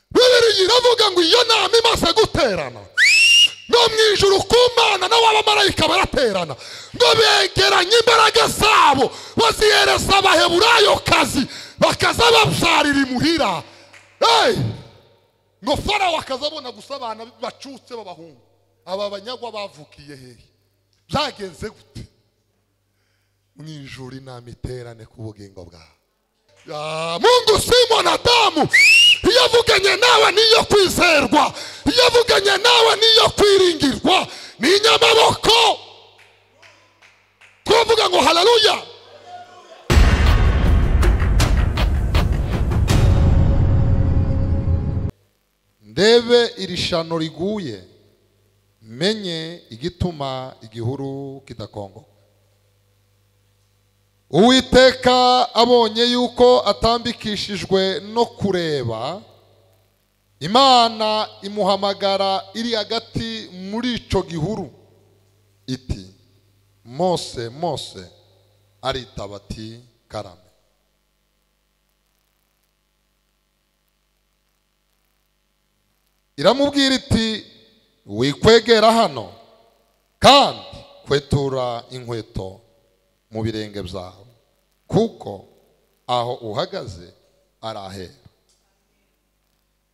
bibiliya iravuga ngo iyo nama imaze guterana no mu ijoro kumana n'abamarayika baraterana ngo begeranye imbaraga zabo bazihereza abaheburayo kazi bakaza babyarira imuhira ngo farawo akazabona gusa abana bacutse b'abahungu aba banyagwa bavukiye hehe byagenze gute mu ijoro inama iterane ku bugingo bwawe mungu simo na damu iyo avuganye nawe niyo kwizerwa iyo avuganye nawe niyo kwiringirwa ni inyamaboko twavuga ngo hararuya ndebe iri shano riguye menye igituma igihuru kidakongoka uwiteka abonye yuko atambikishijwe no kureba imana imuhamagara iri hagati muri icyo gihuru iti mose mose aritaba ati karame iramubwira iti wikwegera hano kandi kwetura inkweto mu birenge byawe kuko aho uhagaze arahera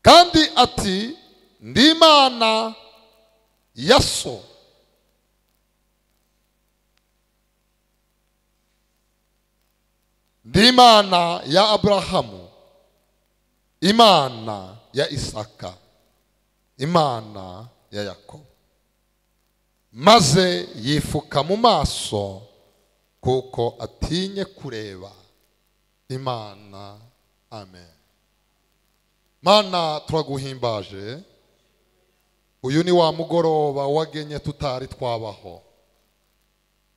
kandi ati ndi imana ya so ndi imana ya aburahamu imana ya isaka imana ya yakobo maze yifuka mu maso kuko atinye kureba imana amen mana turaguhimbaje uyu ni wa mugoroba wagenye tutari twabaho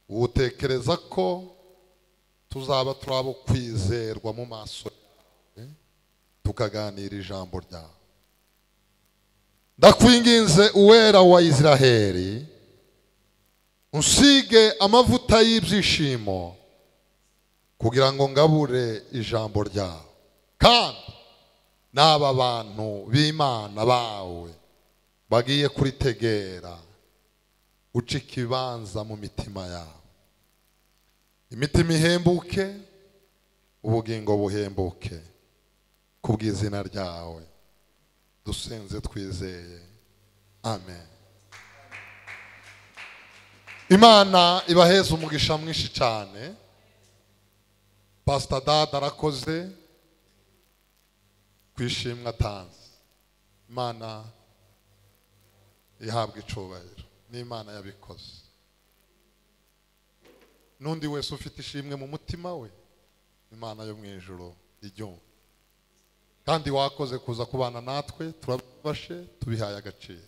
utekereza ko tuzaba turabo kwizerwa mu maso yawe tukaganira ijambo ryawe ndakwinginze uwera wa israheli usige amavuta y'ibyishimo kugira ngo ngabure ijambo ryawe kandi n'aba bantu b'imana bawe bagiye kuritegera uca ikibanza mu mitima yabo imitima ihembuke ubugingo buhembuke ku bw'izina ryawe dusenze twizeye amen imana ibaheza umugisha mwinshi cyane pasita dada arakoze ku ishimwe atanze imana ihabwa icubahiro n'imana yabikoze n'undi wese ufite ishimwe mu mutima we imana yo mu ijoro iryumva kandi wakoze kuza kubana natwe turabafashe tubihaye agaciro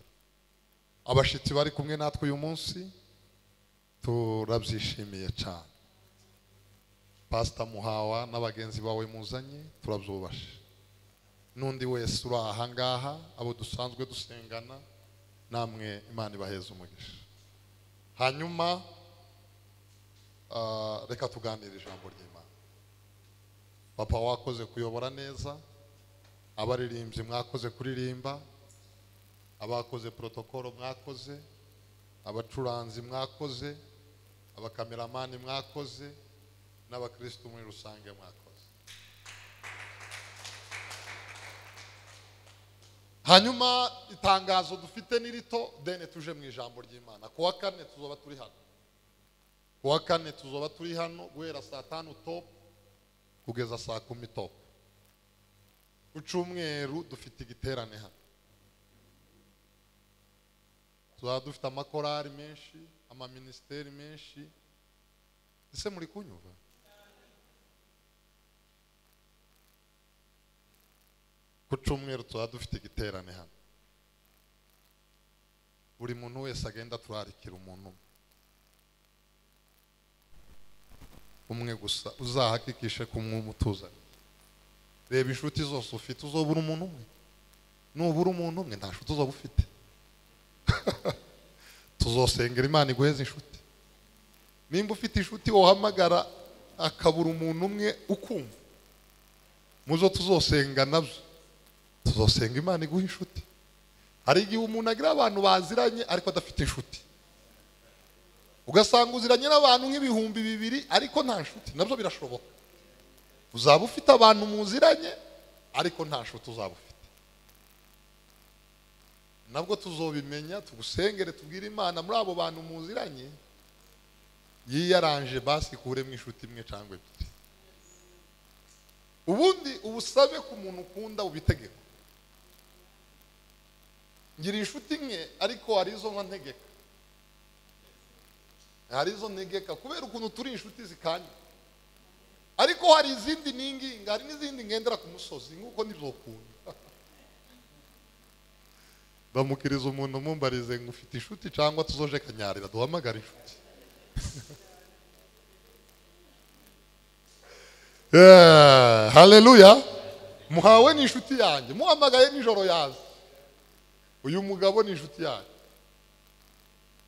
abashyitsi bari kumwe natwe uyu munsi turabyishimiye cyane pasita muhawa n'abagenzi bawe muzanye turabyubashe n'undi wese uri aha ngaha abo dusanzwe dusengana namwe imana ibaheza umugisha hanyuma reka tuganire ijambo ry'imana papa wakoze kuyobora neza abaririmbyi mwakoze kuririmba abakoze porotokoro mwakoze abacuranzi mwakoze abakameramani mwakoze n'abakirisitu muri rusange mwakoze hanyuma itangazo dufite ni rito deni tuje mu ijambo ry'imana ku wa kane tuzoba turi hano ku wa kane tuzoba turi hano guhera saa tanu topu kugeza saa kumi topu ku cyumweru dufite igiterane hano tuzaba dufite amakorari menshi amaminisiteri menshi ese muri kunyumva ku cyumweru tuzaba dufite igiterane hano buri muntu wese agenda turarikira umuntu umwe umwe gusa uzahakikishe kumutuza reba inshuti zose ufite uzobura umuntu umwe nubura umuntu umwe nta nshuti uzoba ufite tuzosengera imana iguheze inshuti nimba ufite inshuti wahamagara akabura umuntu umwe ukumva muzo tuzosenga nabyo tuzosenga imana iguha inshuti hari igihe umuntu agira abantu baziranye ariko adafite inshuti ugasanga uziranye n'abantu nk'ibihumbi bibiri ariko nta nshuti nabyo birashoboka uzaba ufite abantu muziranye ariko nta nshuti uzaba ufite nabwo tuzobimenya tugusengere tubwire imana muri abo bantu muziranye yiyaranje basi ikuremo inshuti imwe cyangwa ebyiri ubundi ubusabe ku muntu ukunda ubitegeko ngira inshuti imwe ariko hari izo nka ntegeka hari izo ntegeka kubera ukuntu turi inshuti zikanye ariko hari izindi ninginga hari n'izindi ngendera ku musozi nk'uko ntibyokunda ndamukiriza umuntu mumbarize ngo ufite inshuti cyangwa tuzoje kanyarira duhamagare inshuti Yeah, haleluya muhawe ni inshuti yanjye muhamagaye nijoro yaza uyu mugabo ni inshuti yanjye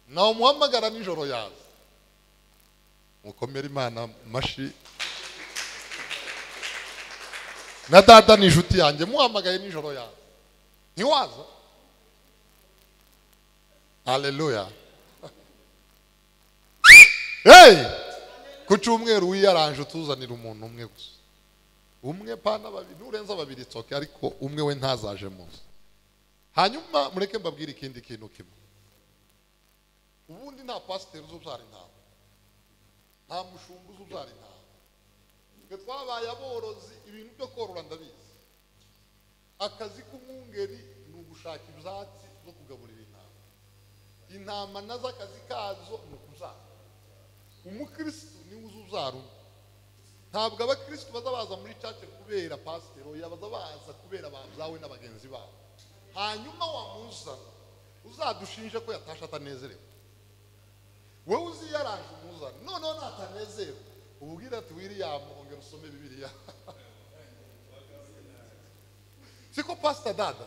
nawe muhamagara nijoro yaza mukomere imana mashi na data ni inshuti yanjye muhamagaye nijoro yaza ntiwaza haleluya hey! ku cyumweru wiyaranje utuzanira umuntu umwe gusa umwe pana babiri nurenza babiri itsoke ariko umwe we ntazaje mu nzu hanyuma mureke mbabwire ikindi kintu kimwe ubundi nta pasiteri uzi ubyara intama nta mushumba uzi ubyara intama twe twabaye aborozi ibintu byo korora ndabizi akazi k'umwungeri ni ugushaka ibyatsi no kugaburira intama intama nazo akazi kazo ni ukubyara umukirisitu niwe uzi ubyara undi ntabwo abakirisitu baza baza muri cace kubera pasiteri oya baza baza kubera babyawe na bagenzi babo hanyuma wamuzana uzadushinje ko yatashe atanezerewe wowe uzi iyo araje umuzana noneho natanezerewe ububwira ati wiriyamu ongera usome bibiriya siko pasita dada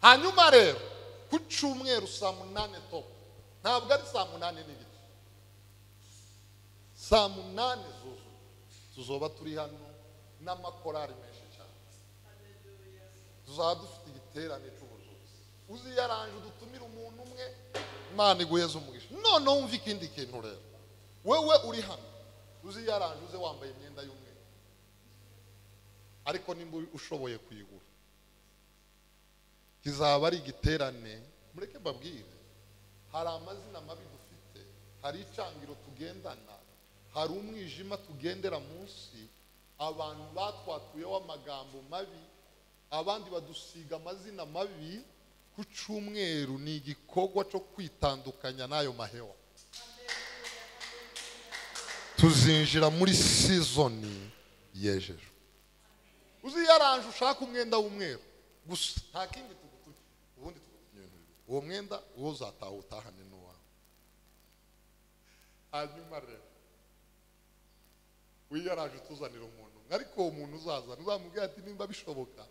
hanyuma rero ku cyumweru saa munani topu ntabwo ari saa munani n'igice saa munani zuzuye tuzoba turi hano n'amakorari menshi cyane tuzaba dufite igiterane cy'ubuzuzi uzi iyo aranje udutumira umuntu umwe imana iguheze umugisha noneho wumve ikindi kintu rero wewe uri hano uzi iyo aranje uze wambaye imyenda y'umweru ariko nimba ushoboye kuyigura kizaba ari igiterane mureke mbabwire hari amazina mabi dufite hari icangiro tugendana hari umwijima tugendera munsi abantu batwatuyeho amagambo mabi abandi badusiga amazina mabi ku cyumweru ni igikorwa cyo kwitandukanya n'ayo mahewa tuzinjira muri sizoni yejejwe uzi iyo aranje ushaka umwenda w'umweru gusa nta kindi tugutuye ubundi tugutuye ibintu bibiri uwo mwenda uwo uzataha utahane n'uwawe hanyuma rero wiyaraje utuzanira umuntu umwe. ariko uwo muntu uzazana uzamubwira ati nimba bishoboka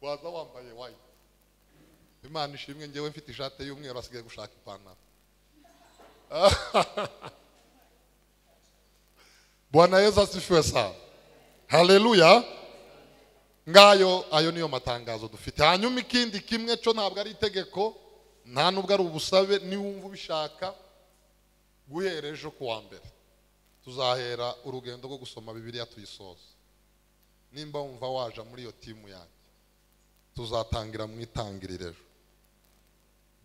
waza wambaye wayiti imana ishimwe ngewe mfite ishati y'umweru asigaye gushaka ipantaro bwana yesu asifiwe sana haleluya ngayo ayo niyo matangazo dufite hanyuma ikindi kimwe cyo ntabwo ari itegeko nta nubwo ari ubusabe niwumva ubishaka guhera ejo ku wa mbere tuzahera urugendo rwo gusoma bibiliya tuyisoza nimba wumva waja muri iyo timu yanjye tuzatangira mu itangiriro ejo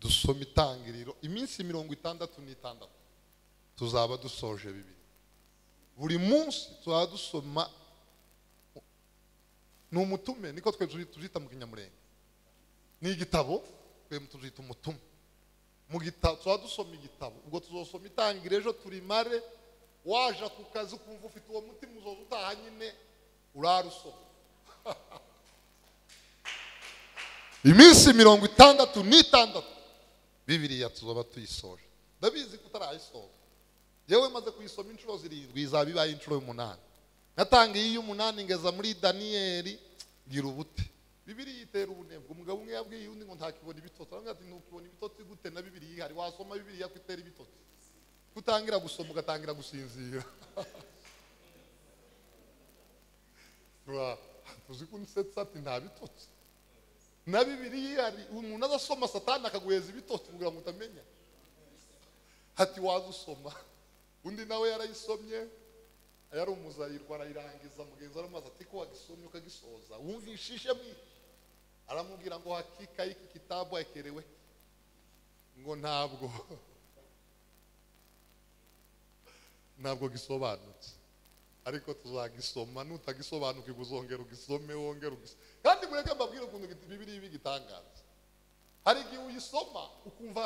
dusoma itangiriro iminsi mirongo itandatu n'itandatu tuzaba dusoje bibiri buri munsi tuzaba dusoma ni umutume niko twe tuzi- tuzita mu kinyamurenge ni igitabo twe tuzita umutume mu gitabo tuba dusoma igitabo ubwo tuzosoma itangira ejo turimare waje ku kazi ukumva ufite uwo mutima uzoza utaha nyine urara usoma iminsi mirongo itandatu n'itandatu bibiriya tuzoba tuyisoje ndabizi ko utarayisoza yewe maze kuyisoma inshuro zirindwi izaba ibaye inshuro y'umunani natangiye iy'umunani ngeza muri daniyeli ngira ubute bibiri yitera ubunebwe umugabo umwe yabwiye undi ngo ntakibona ibitotsi aravuga ati ntukibona ibitotsi gute na bibiri yihari wasoma bibiri ko itera ibitotsi kutangira gusoma ugatangira gusinzira Wa. uzi ko unsetsa ati nta bitotsi na bibiriya hari umuntu adasoma satani akaguheza ibitotsi kugira ngo utamenya ati waza usoma undi nawe yarayisomye yari umuzayirwa arayirangiza mugenzi we aramubaza ati ko wagisomye ukagisoza wumvishije mwi aramubwira ngo hakika y'iki kitabu akerewe ngo ntabwo ntabwo gisobanutse ariko tuzagisoma nutagisobanukirwa uzongera ugisome wongera ugisome kandi mureke mbabwire ukuntu bibiri ibi gitangaza hari igihe uyisoma ukumva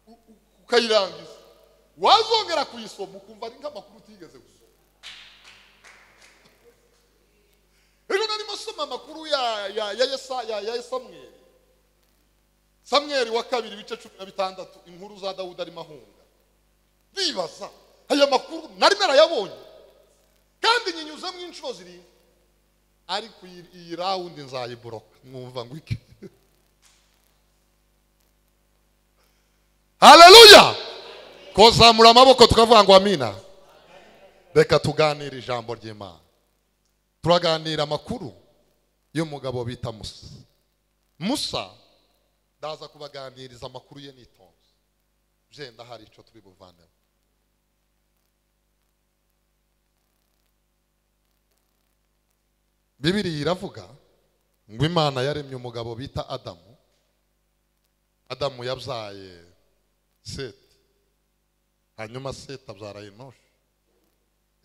u- u- ukayirangiza wazongera kuyisoma ukumva ari nk'amakuru utigeze gusoma rero narimo soma amakuru ya ya ya Yesa- ya ya samweri samweri wa kabiri ibice cumi na bitandatu inkuru za dawudi arimo ahunga bibaza aya makuru nari narayabonye kandi nyinyuzemo inshuro zirindwi ariko iyi, iyi rawundi nzayiboroka mwumva ngo iki haleluya kozamura amaboko tukavuga ngo amina reka tuganire ijambo ry'imana turaganira amakuru y'umugabo bita musa musa ndaza kubaganiriza amakuru ye nitonze byenda hari icyo turi buvanemo bibiriya iravuga ngo imana yaremye umugabo bita adamu adamu yabyaye seti hanyuma seti abyara enoshi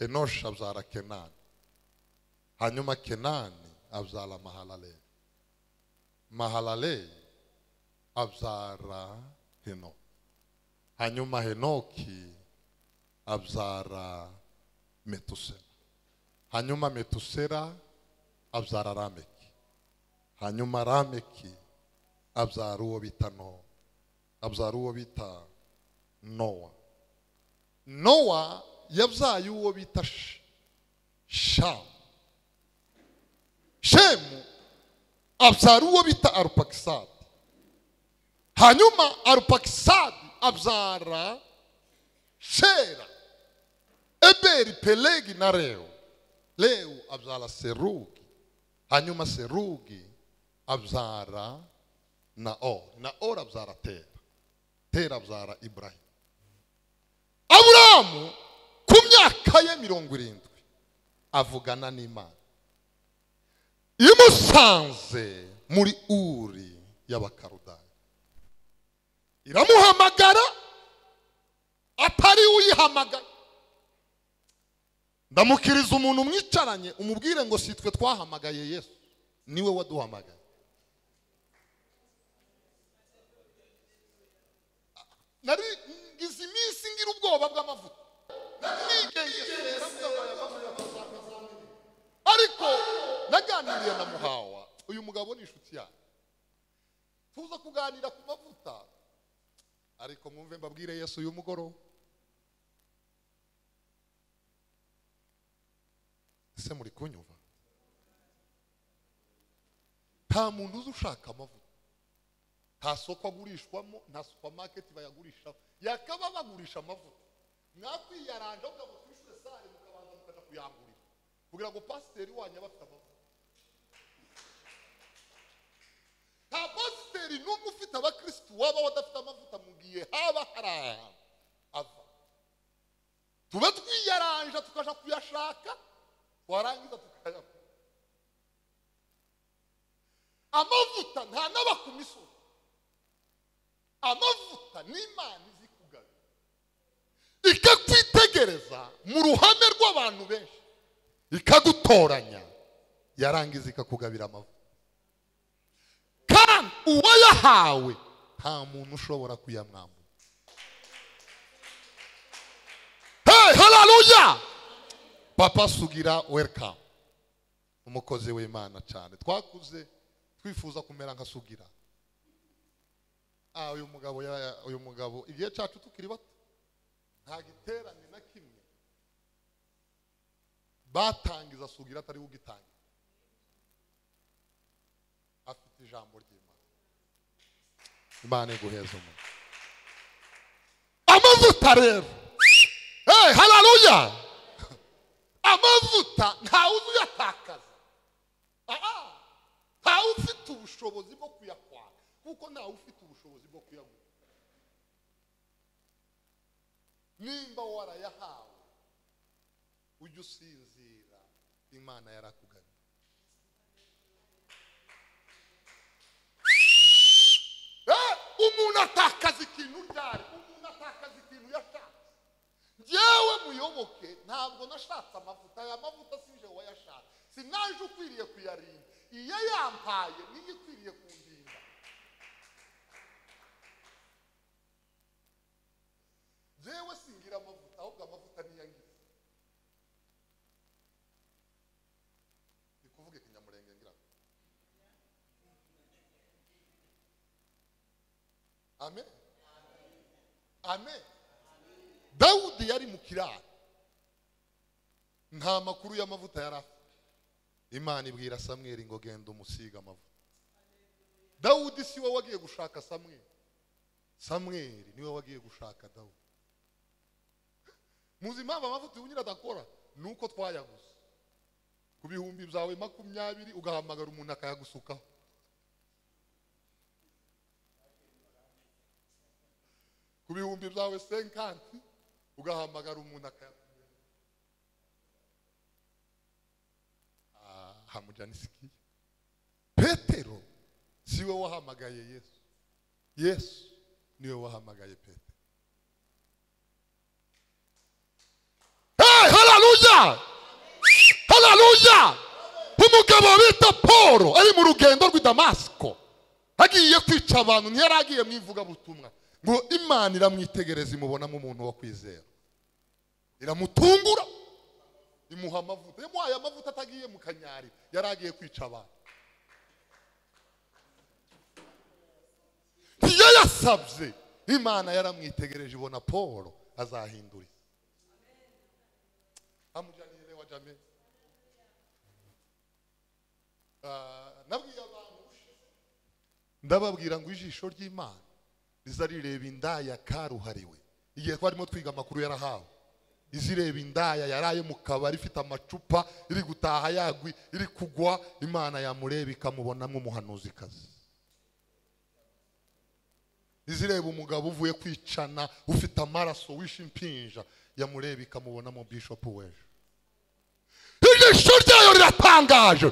enoshi abyara kenani hanyuma kenani abyara mahalaleli mahalaleli abyara henoki hanyuma henoki abyara metusela hanyuma metusela abyara rameki hanyuma rameki abyara uwo bita nowa abyara uwo bita nowa nowa yabyaye uwo bita Sh- shamu shemu abyara uwo bita arupakisadi hanyuma arupakisadi abyara shera eberi pelegi na rewu rewu abyara serugi hanyuma serugi abyara naori naori abyara tera tera abyara iburahimu aburahamu ku myaka ye mirongo irindwi avugana n'imana imusanze muri uri y'abakarudani iramuhamagara atari we uyihamagaye ndamukiriza umuntu mwicaranye umubwire ngo si twe twahamagaye yesu niwe waduhamagaye nari ngize iminsi ngira ubwoba bw'amavuta ariko naganiriye na muhawa uyu mugabo ni inshuti yanjye tuza kuganira ku mavuta ariko mwumve mbabwire yesu uyu mugoroba ese muri kunyumva nta muntu uzi ushaka amavuta nta soko agurishwamo nta supamaketi bayagurishaho yakaba bagurisha amavuta mwakwiyaranja mukava kuri sare mukabanza mukaja kuyangurira kugira ngo pasiteri wanyu abe afite amavuta nta pasiteri n'umwe ufite abakirisitu waba wadafite amavuta mu gihe haba hari ahantu ava tuba twiyaranja tukaja kuyashaka warangiza tukayakwa amavuta nta n'aba ku misozi amavuta n'imana izi kugaruka ikakwitegereza mu ruhame rw'abantu benshi ikagutoranya yarangiza ikakugabira amavuta kandi uwayahawe nta muntu ushobora kuyamwambura hey, haleluya papa sugira welcome umukozi w'imana cyane twakuze twifuza kumera nka sugira ah uyu mugabo ya- uyu mugabo igihe cyacu tukiri bato nta giterane na kimwe batangiza sugira atari we ugitangira afite ijambo ry'imana imana iguheza umuntu amavuta rero hey, haleluya amavuta ntawe uzuyatakaza ubushobozi bwo kuyakwaka kuko ntawe ufite ubushobozi bwo kuyaguha nimba warayahawe ujye usinzira imana yarakuganye Eh, umuntu atakaza ikintu ryari umuntu atakaza ikintu yashatse njyewe muyoboke ntabwo nashatse amavuta aya mavuta sinje wayashatse sinaje ukwiriye kuyarinda iyo yampaye niyo ikwiriye kundinda njyewe singira amavuta ahubwo amavuta niyangize ni kuvuga ikinyamurenge ngira ngo amen amen dawudi yari mu kiraro nta makuru y'amavuta yari afite imana ibwira samweli ngo genda umusiga amavuta dawudi si we wagiye gushaka samweli samweli niwe wagiye gushaka dawudi muzi impamvu amavuta ubunyira adakora ni uko twayaguze ku bihumbi byawe makumyabiri ugahamagara umuntu akayagusukaho ku bihumbi byawe senkanti ugahamagara umuntu akayakumenya hamujanisikiye petero siwe wahamagaye yesu yesu niwe wahamagaye petero hey, haleluya haleluya umugabo bita paul ari mu rugendo rw'i damasiko agiye kwica abantu ntiyari agiye mu ivugabutumwa ngo imana iramwitegereza imubonamo umuntu wo kwizera iramutungura imuha amavuta yamuhaye amavuta atagiye mu kanyari yari agiye kwica abantu iyo yasabye imana yaramwitegereje ibona paul azahindura isi amujanire wa jamil Ah, nabwiye abantu ushize, ndababwira ngo ijisho ry'imana rizareba indaya karuhariwe igihe twarimo twiga amakuru yarahawe izireba indaya yaraye mu kabari ifite amacupa iri gutaha yagwi iri kugwa imana yamureba ikamubonamo umuhanuzikazi izireba umugabo uvuye kwicana ufite amaraso wishe impinja yamureba ikamubonamo bishopu w'ejo ijisho ryayo riratangaje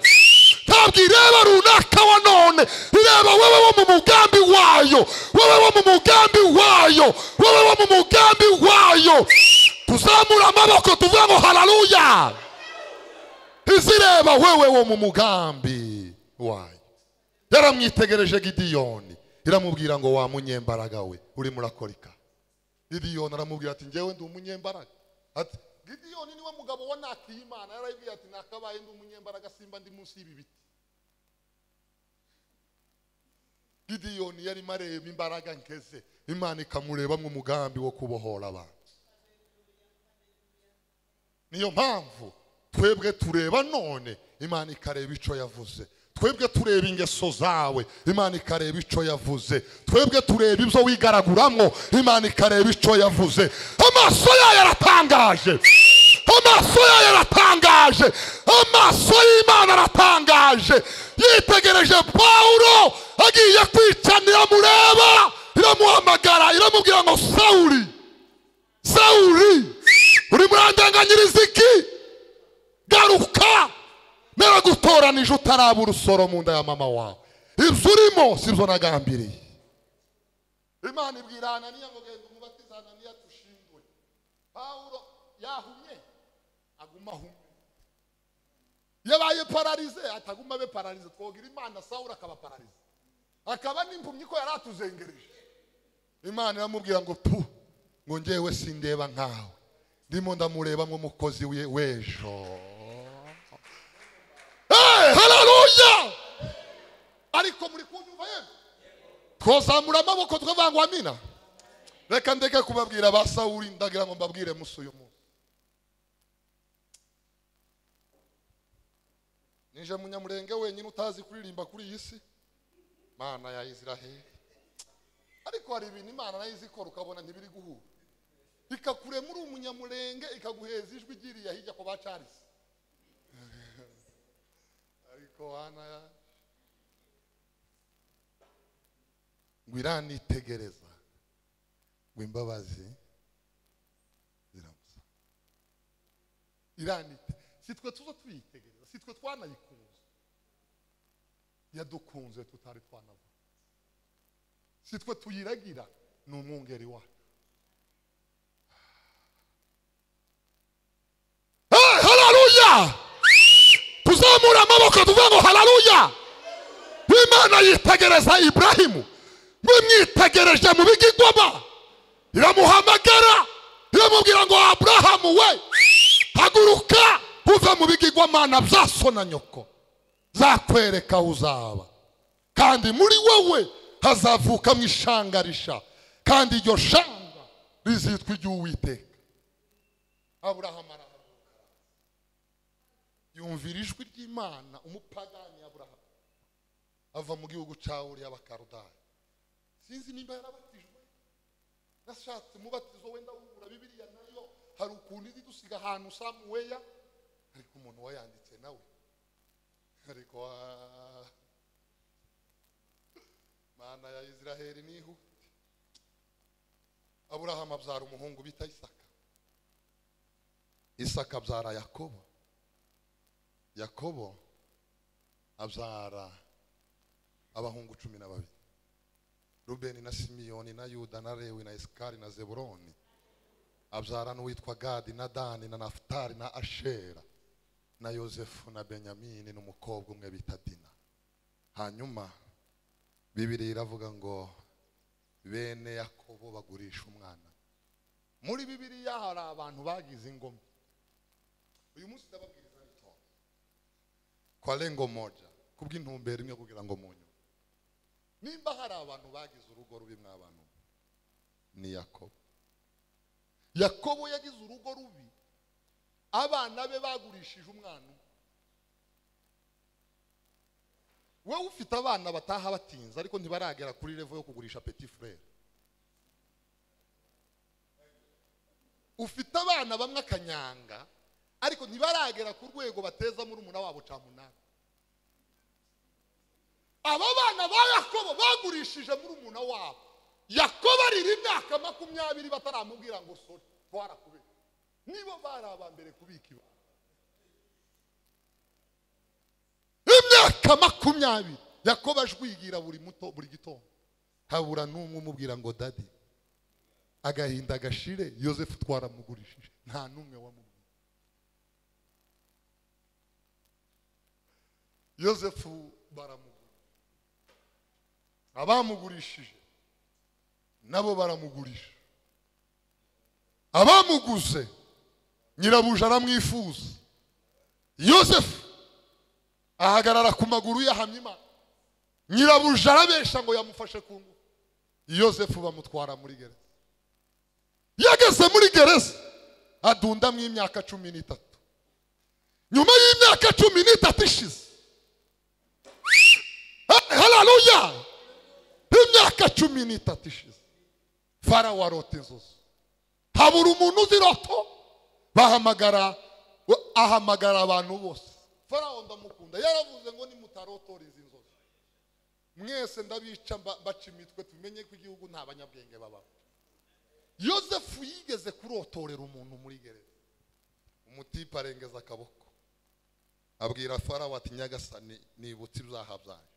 ntabwo ireba runaka wa none ireba wowe wo mu mugambi wayo wowe wo mu mugambi wayo wowe wo mu mugambi wayo tuzamura amaboko tuvuge ngo hararuya izireba wowe wo mu mugambi wayo yaramwitegereje gidiyoni iramubwira ngo wa munyembaraga we urimo urakorika gidiyoni aramubwira ati njyewe ndi umunyembaraga ati gidiyoni niwe mugabo wanakiye imana yarayibwiye ati nakabaye ndi umunyembaraga simba ndi munsi y'ibi biti gidiyoni yarimo areba imbaraga nkeze imana ikamurebamo umugambi wo kubohora abantu niyo mpamvu twebwe tureba none imana ikareba icyo yavuze twebwe tureba ingeso zawe imana ikareba icyo yavuze twebwe tureba ibyo wigaraguramo imana ikareba icyo yavuze amaso yayo aratangaje amaso yayo aratangaje amaso y'imana aratangaje yitegereje pawulo agiye kwicana iramureba iramuhamagara iramubwira ngo sawuri sawuri uri murandanganyiriza iki garuka naragutoranije utaraba urusoro mu nda ya mama wawe ibyo urimo si byo nagambiriye imana ibwira hananiya ngo genda umubatiza hananiya dushindwe pawulo yahumye aguma ahumye yabaye pararize ataguma abe pararize twogira imana sawura akaba pararize akaba n'impumyi ko yari atuzengereje imana iramubwira ngo pu ngo ngewe sindeba nkawe ndimo ndamureba nk'umukozi we- w'ejo Hey, haleluya ariko muri kunyumva yemwe twazamura amaboko tukavuga ngo amina reka ndeke kubabwira ba sawuri ndagira ngo mbabwire musi uyu munsi nije munyamurenge wenyine utazi kuririmba kuri iyi si mana ya isiraheli ariko hari ibintu imana nayo izi ikora ukabona ntibiri guhura ikakurema uri umunyamurenge ikaguheza ijwi igiriye hirya ku bacarisi ariko hana ngo iranitegereza ngo imbabazi ziramusa iranite si twe tuza tuyitegereza si twe twanayikunze yadukunze tutari twanavuga si twe tuyiragira ni umwungeri wacu Hey, haleluya tuzamura amaboko tuvuga ngo haleluya imana yitegereza iburahimu mwe mwitegereje mu bigigoma iramuhamagara iramubwira ngo aburahamu we haguruka uve mu bigigwamana bya so na nyoko zakwereka aho uzaba kandi muri wowe hazavukamo ishanga risha kandi iryo shanga rizitwa iry'uwiteka aburahamu arahaguruka yumvira ijwi ry'imana umupagani aburahamu ava mu gihugu cya uriya bakarudani sinzi nimba yarabatijwe nashatse umubatizo wenda wubura bibiliya nayo hari ukuntu izi dusiga ahantu samuweya ariko umuntu wayanditse nawe ariko ah, mana ya israheli nihute aburahamu abyara umuhungu bita isaka isaka abyara yakobo yakobo abyara abahungu cumi na babiri rubeni na simiyoni na yuda na lewi na isikari na zeburoni abyara n'uwitwa gadi na dani na nafutari na ashera na yozefu na benyamini n'umukobwa umwe bita dina hanyuma bibiri iravuga ngo bene yakobo bagurisha umwana muri bibiriya hari abantu bagize ingoma uyu munsi ndababwiriza ariko kwa lengo moja kubw'intumbero imwe kugira ngo munyu nimba hari abantu bagize urugo rubi mw'abantu mwe, ni yakobo yakobo yagize urugo rubi abana be bagurishije umwana umwe wowe ufite abana bataha batinze ariko ntibaragera kuri revo yo kugurisha peti furere ufite abana bamwe akanyanga ariko ntibaragera ku rwego bateza muri umuna wabo camunani aba bana ba yakobo bagurishije muri umuna wabo yakobo arira imyaka makumyabiri bataramubwira ngo sori twarakubika nibo bari aba mbere kubika ibanga imyaka makumyabiri yakobo ajwigira buri muto buri gitondo habura n'umwe umubwira ngo dadi agahinda gashire yosefu twaramugurishije nta n'umwe wamubwira yosefu baramugura abamugurishije nabo baramugurisha abamuguze nyirabuja aramwifuza yosefu ahagarara ku maguru yahamya imana nyirabuja arabesha ngo yamufashe ku ngufu yosefu bamutwara muri gereza yageze muri gereza adundamwo imyaka cumi n'itatu nyuma y'imyaka cumi n'itatu ishize hararuya imyaka cumi n'itatu ishize farawo arota inzozi habura umuntu uzi roto bahamagara ahamagara abantu bose farawo ndamukunda yaravuze ngo nimutarotora izi nzozi mwese ndabica mba- baca imitwe tumenye ko igihugu nta banyabwenge babamo yosefu yigeze kurotorera umuntu muri gereza umutipe arengeza akaboko abwira farawo ati nyagasani nibutse ibyaha byanjye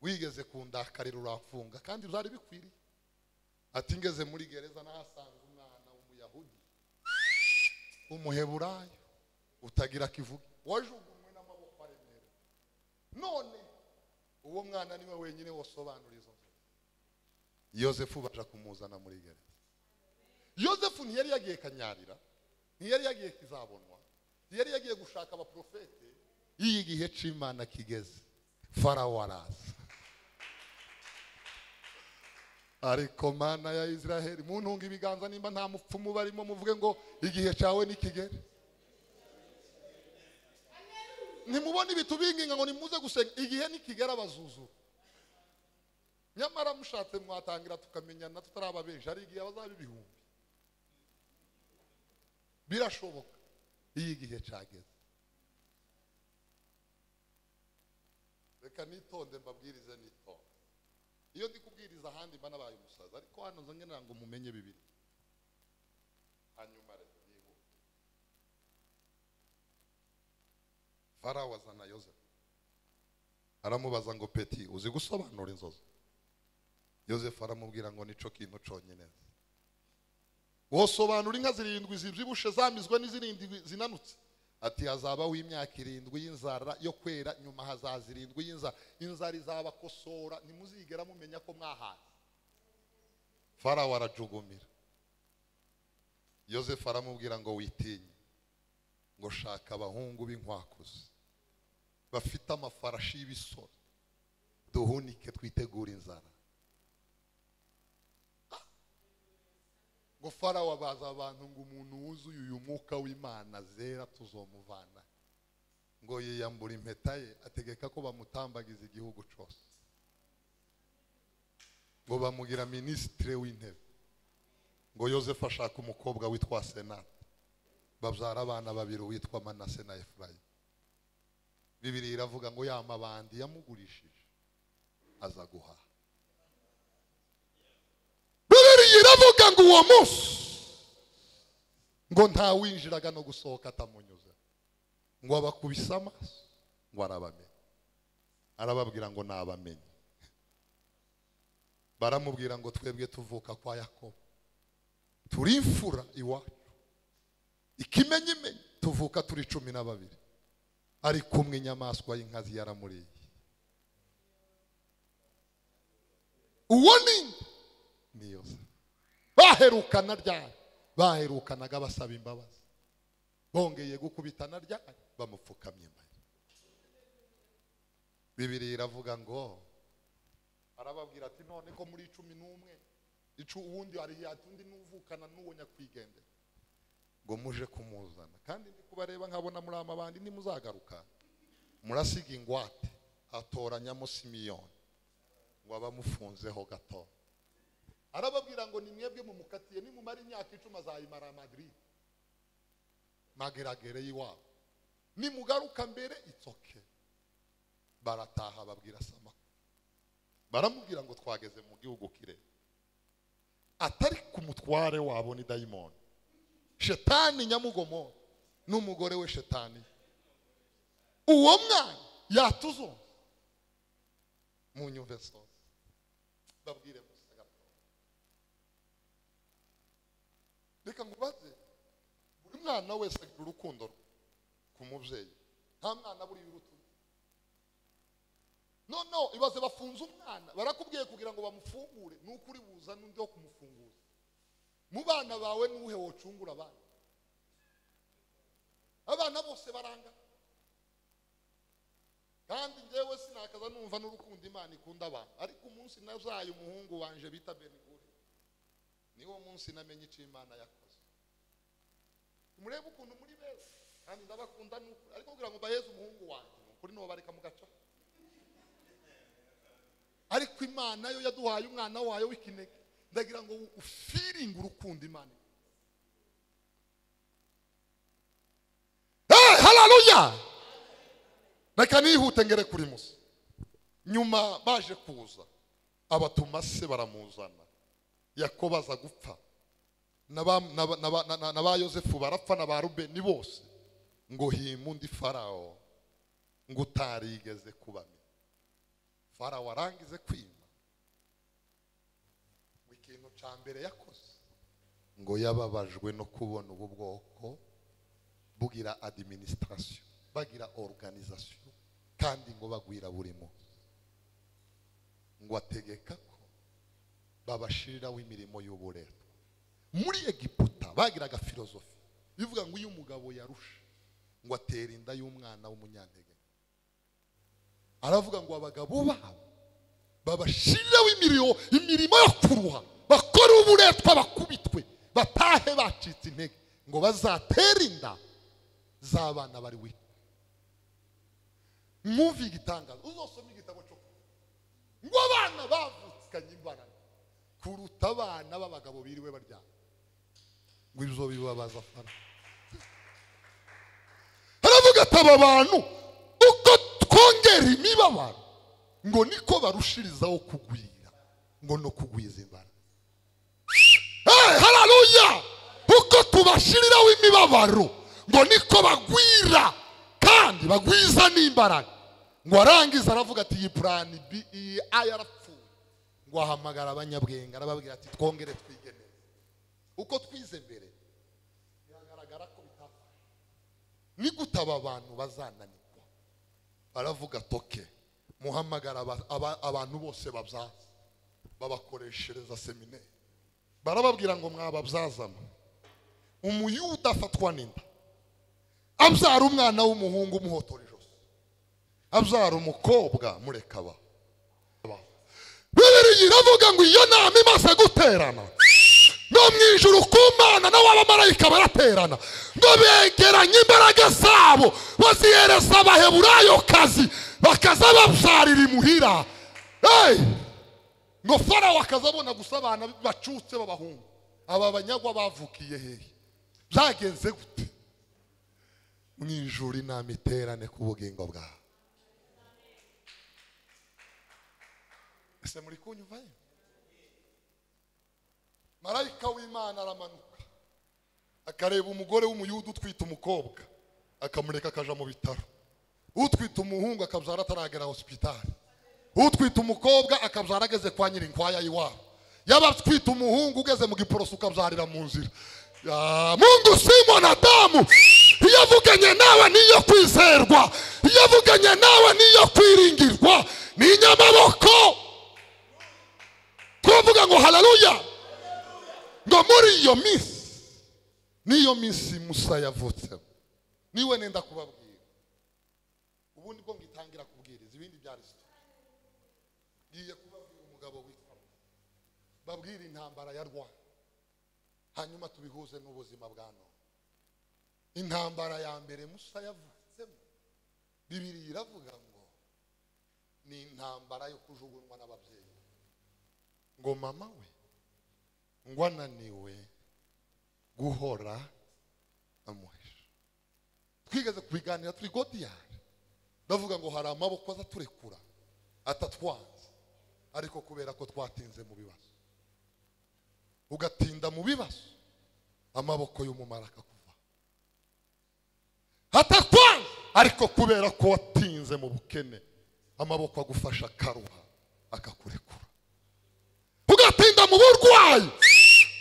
wigeze kundakarira uramfunga kandi byari bikwiriye ati ngeze muri gereza nahasanga umwana w'umuyahudi w'umuheburayo utagira kivuga wajugunywe n'amaboko aremereye none uwo mwana niwe wenyine wasobanura izo nzozi yosefu baja kumuzana muri gereza yosefu ntiyari yagiye kanyarira ntiyari yagiye kizabonwa ntiyari yagiye gushaka abaprofete iyo igihe c'imana kigeze farawo araza ariko mana ya israheli muntunga ibiganza nimba nta mupfumu barimo muvuge ngo igihe cyawe nikigere ntimubone ibitubinginga ngo nimuze gusenga igihe nikigera abazuzura nyamara mushatse mwatangira tukamenyana tutaraba benshi hari igihe bazaba ibihumbi birashoboka iyo igihe cyageze reka nitonde mbabwirize nitonde iyo ndi kubwiriza ahandi mba nabaye umusaza ariko hano nzo ngira ngo mumenye bibiri hanyuma rero yihuta farawo azana yozefu aramubaza ngo peti uzi gusobanura inzozi yozefu aramubwira ngo nico kintu conyine wosobanura inka zirindwi zibyibushe zamizwe n'izirindwi zinanutse ati hazabaho imyaka irindwi y'inzara yo kwera nyuma hazaza irindwi y'inzara inzara izabakosora ntimuzigera mumenya ko mwahaye farawo arajugumira yozefu aramubwira ngo witinye ngo shaka abahungu b'inkwakuzi bafite amafarashi y'ibisoro duhunike twitegure inzara ngo farawo abaza abantu ngo umuntu wuzuye uyu mwuka w'imana zera tuzomuvana ngo yiyambura impeta ye ategeka ko bamutambagiza igihugu cyose ngo bamugira minisitire w'intebe ngo yosefu ashaka umukobwa witwa senate babyara abana babiri witwa manase na efurayimu bibiri iravuga ngo ya mabandi yamugurishije aza guhaha bibiri iravuga ngo uwo munsi ngo ntawinjiraga no gusohoka atamunyuze ngo abakubise amaso ngo arabamenye arababwira ngo nabamenye baramubwira ngo twebwe tuvuka kwa yakobo turi imfura iwacu ikimenyimenyi tuvuka turi cumi na babiri ari kumwe inyamaswa y'inkazi yaramuriye uwo ni ni yosefu baherukana ryari baherukanaga basaba imbabazi bongeye gukubitana ryari bamupfukamye imbere bibiri iravuga ngo arababwira ati none ko muri cumi n'umwe icu uwundi hari undi n'uvukana n'uwo nyakwigendera ngo muje kumuzana kandi ndi kubareba nkabona muri amabandi nimuzagaruka murasiga ingwate atoranyamo simiyoni ngo abamufunzeho gato arababwira ngo ni mwebwe mumukatiye nimumara imyaka icumi azayimara madrid mageragere y'iwabo nimugaruka mbere itsoke barataha babwira samaka baramubwira ngo twageze mu gihugu kire atari ku mutware wabo ni dayimoni shetani nyamugomo n'umugore we shetani uwo mwana yatuzo mu nyumve zose babwire gusa gato reka ngubaze buri mwana wese agira urukundo rwe ku mubyeyi nta mwana buriya urutuye none ibaze bafunze umwana barakubwiye kugira ngo bamufungure ni uko uri buza n'undi wo kumufungura mu bana bawe n'uhe wocungura abana abana bose baranga kandi njyewe sinakaza numva n'urukundo imana ikunda abantu ariko umunsi nazaye umuhungu wanje bita benigure niwo munsi namenye icyo imana yakoze murebe ukuntu muri beza kandi ndabakunda n'ukuri ariko kugira ngo mbaheze umuhungu wanjye ni ukuri niwo bareka mu gace ariko imana yo yaduhaye umwana wayo w'ikinege ndagira ngo ufiringe urukundo imana hararuya reka nihute ngere kuri musa nyuma baje kuza abatuma se baramuzana yakobo aza gupfa na ba yosefu barapfa na ba rubeni bose ngo hima undi farawo ngo utarigeze kubamenya farawo arangize kwima ikintu cya mbere yakoze ngo yababajwe no kubona ubu bwoko bugira adiminisitirasiyo bagira oruganizasiyo kandi ngo bagwira buri munsi ngo ategeka ko babashiriraho imirimo y'uburetwa muri egiputa bagiraga filozofi bivuga ngo iyo umugabo yarusha ngo atera inda y'umwana w'umunyantege aravuga ngo abagabo babo babashiriraho imirimo imirimo yo kuruha bakora uburetwa bakubitwe batahe bacitse intege ngo bazatere inda z'abana bari we mwumve igitangazo uzosome igitabo cyo ngo abana bavutsikanye imbaraga kuruta abana b'abagabo biriwe baryama ngo ibyo bibabaza fara aravuga ati aba bantu uko twongera imibabaro ngo niko barushirizaho kugwira ngo no kugwiza imbaraga Hey, hararuya kuko tubashiriraho imibabaro ngo niko bagwira kandi bagwiza n'imbaraga ngo arangiza aravuga ati iyi purani bi iyi a yarapfuye ngo ahamagara abanyabwenge arababwira ati twongere twige neza uko twize mbere biragaragara ko bitapfa ni gute aba bantu bazananirwa baravuga toke muhamagara aba- aba- abantu bose babyaza babakoreshereza seminari barababwira ngo mwababyazamo umuyuda afatwa n'inda abyara umwana w'umuhungu umuhotora ijosi abyara umukobwa mureka aba aba. bibiri iravuga ngo iyo nama imaze guterana no mu ijuru ku mana n'abamarayika baraterana ngo begeranye imbaraga zabo bazihereza abaheburayo kazi bakaza babyarira imuhira Hey! ngo farawo akazabona gusa abana bacutse b'abahungu aba banyagwa bavukiye hehe byagenze gute mu ijuru inama iterane ku bugingo bwawe ese muri kunyumvayo marayika w'imana aramanuka akareba umugore w'umuyuda utwite umukobwa akamureka akaja mu bitaro utwite umuhungu akabyara ataragera hosipitari utwite umukobwa akabyara ageze kwa nyirinkwaya iwabo yaba atwite umuhungu ugeze mu giporoso ukabyarira mu nzira Ya mungu simo na damu iyo avuganye nawe niyo kwizerwa iyo avuganye nawe niyo kwiringirwa ni inyamaboko twavuga ngo haleluya ngo muri iyo minsi niyo minsi musa yavutsemo niwe nenda kubabwira ubundi bwo ngitangira kubwiriza ibindi byari sito ngiye kubabwira umugabo witwa Ruth. babwire intambara ya rwanda hanyuma tubihuze n'ubuzima bwa none intambara ya mbere musa yavutsemo bibiri iravuga ngo ni intambara yo kujugunywa n'ababyeyi ngo mama we ngo ananiwe guhora amuhisha twigeze kubiganira turi godiyari bavuga ngo hari amaboko aza turekura atatwanze ariko kubera ko twatinze mu bibazo ugatinda mu bibazo amaboko y'umumaro akakuva atakwanze ariko kubera ko watinze mu bukene amaboko agufasha akaruha akakurekura ugatinda mu burwayi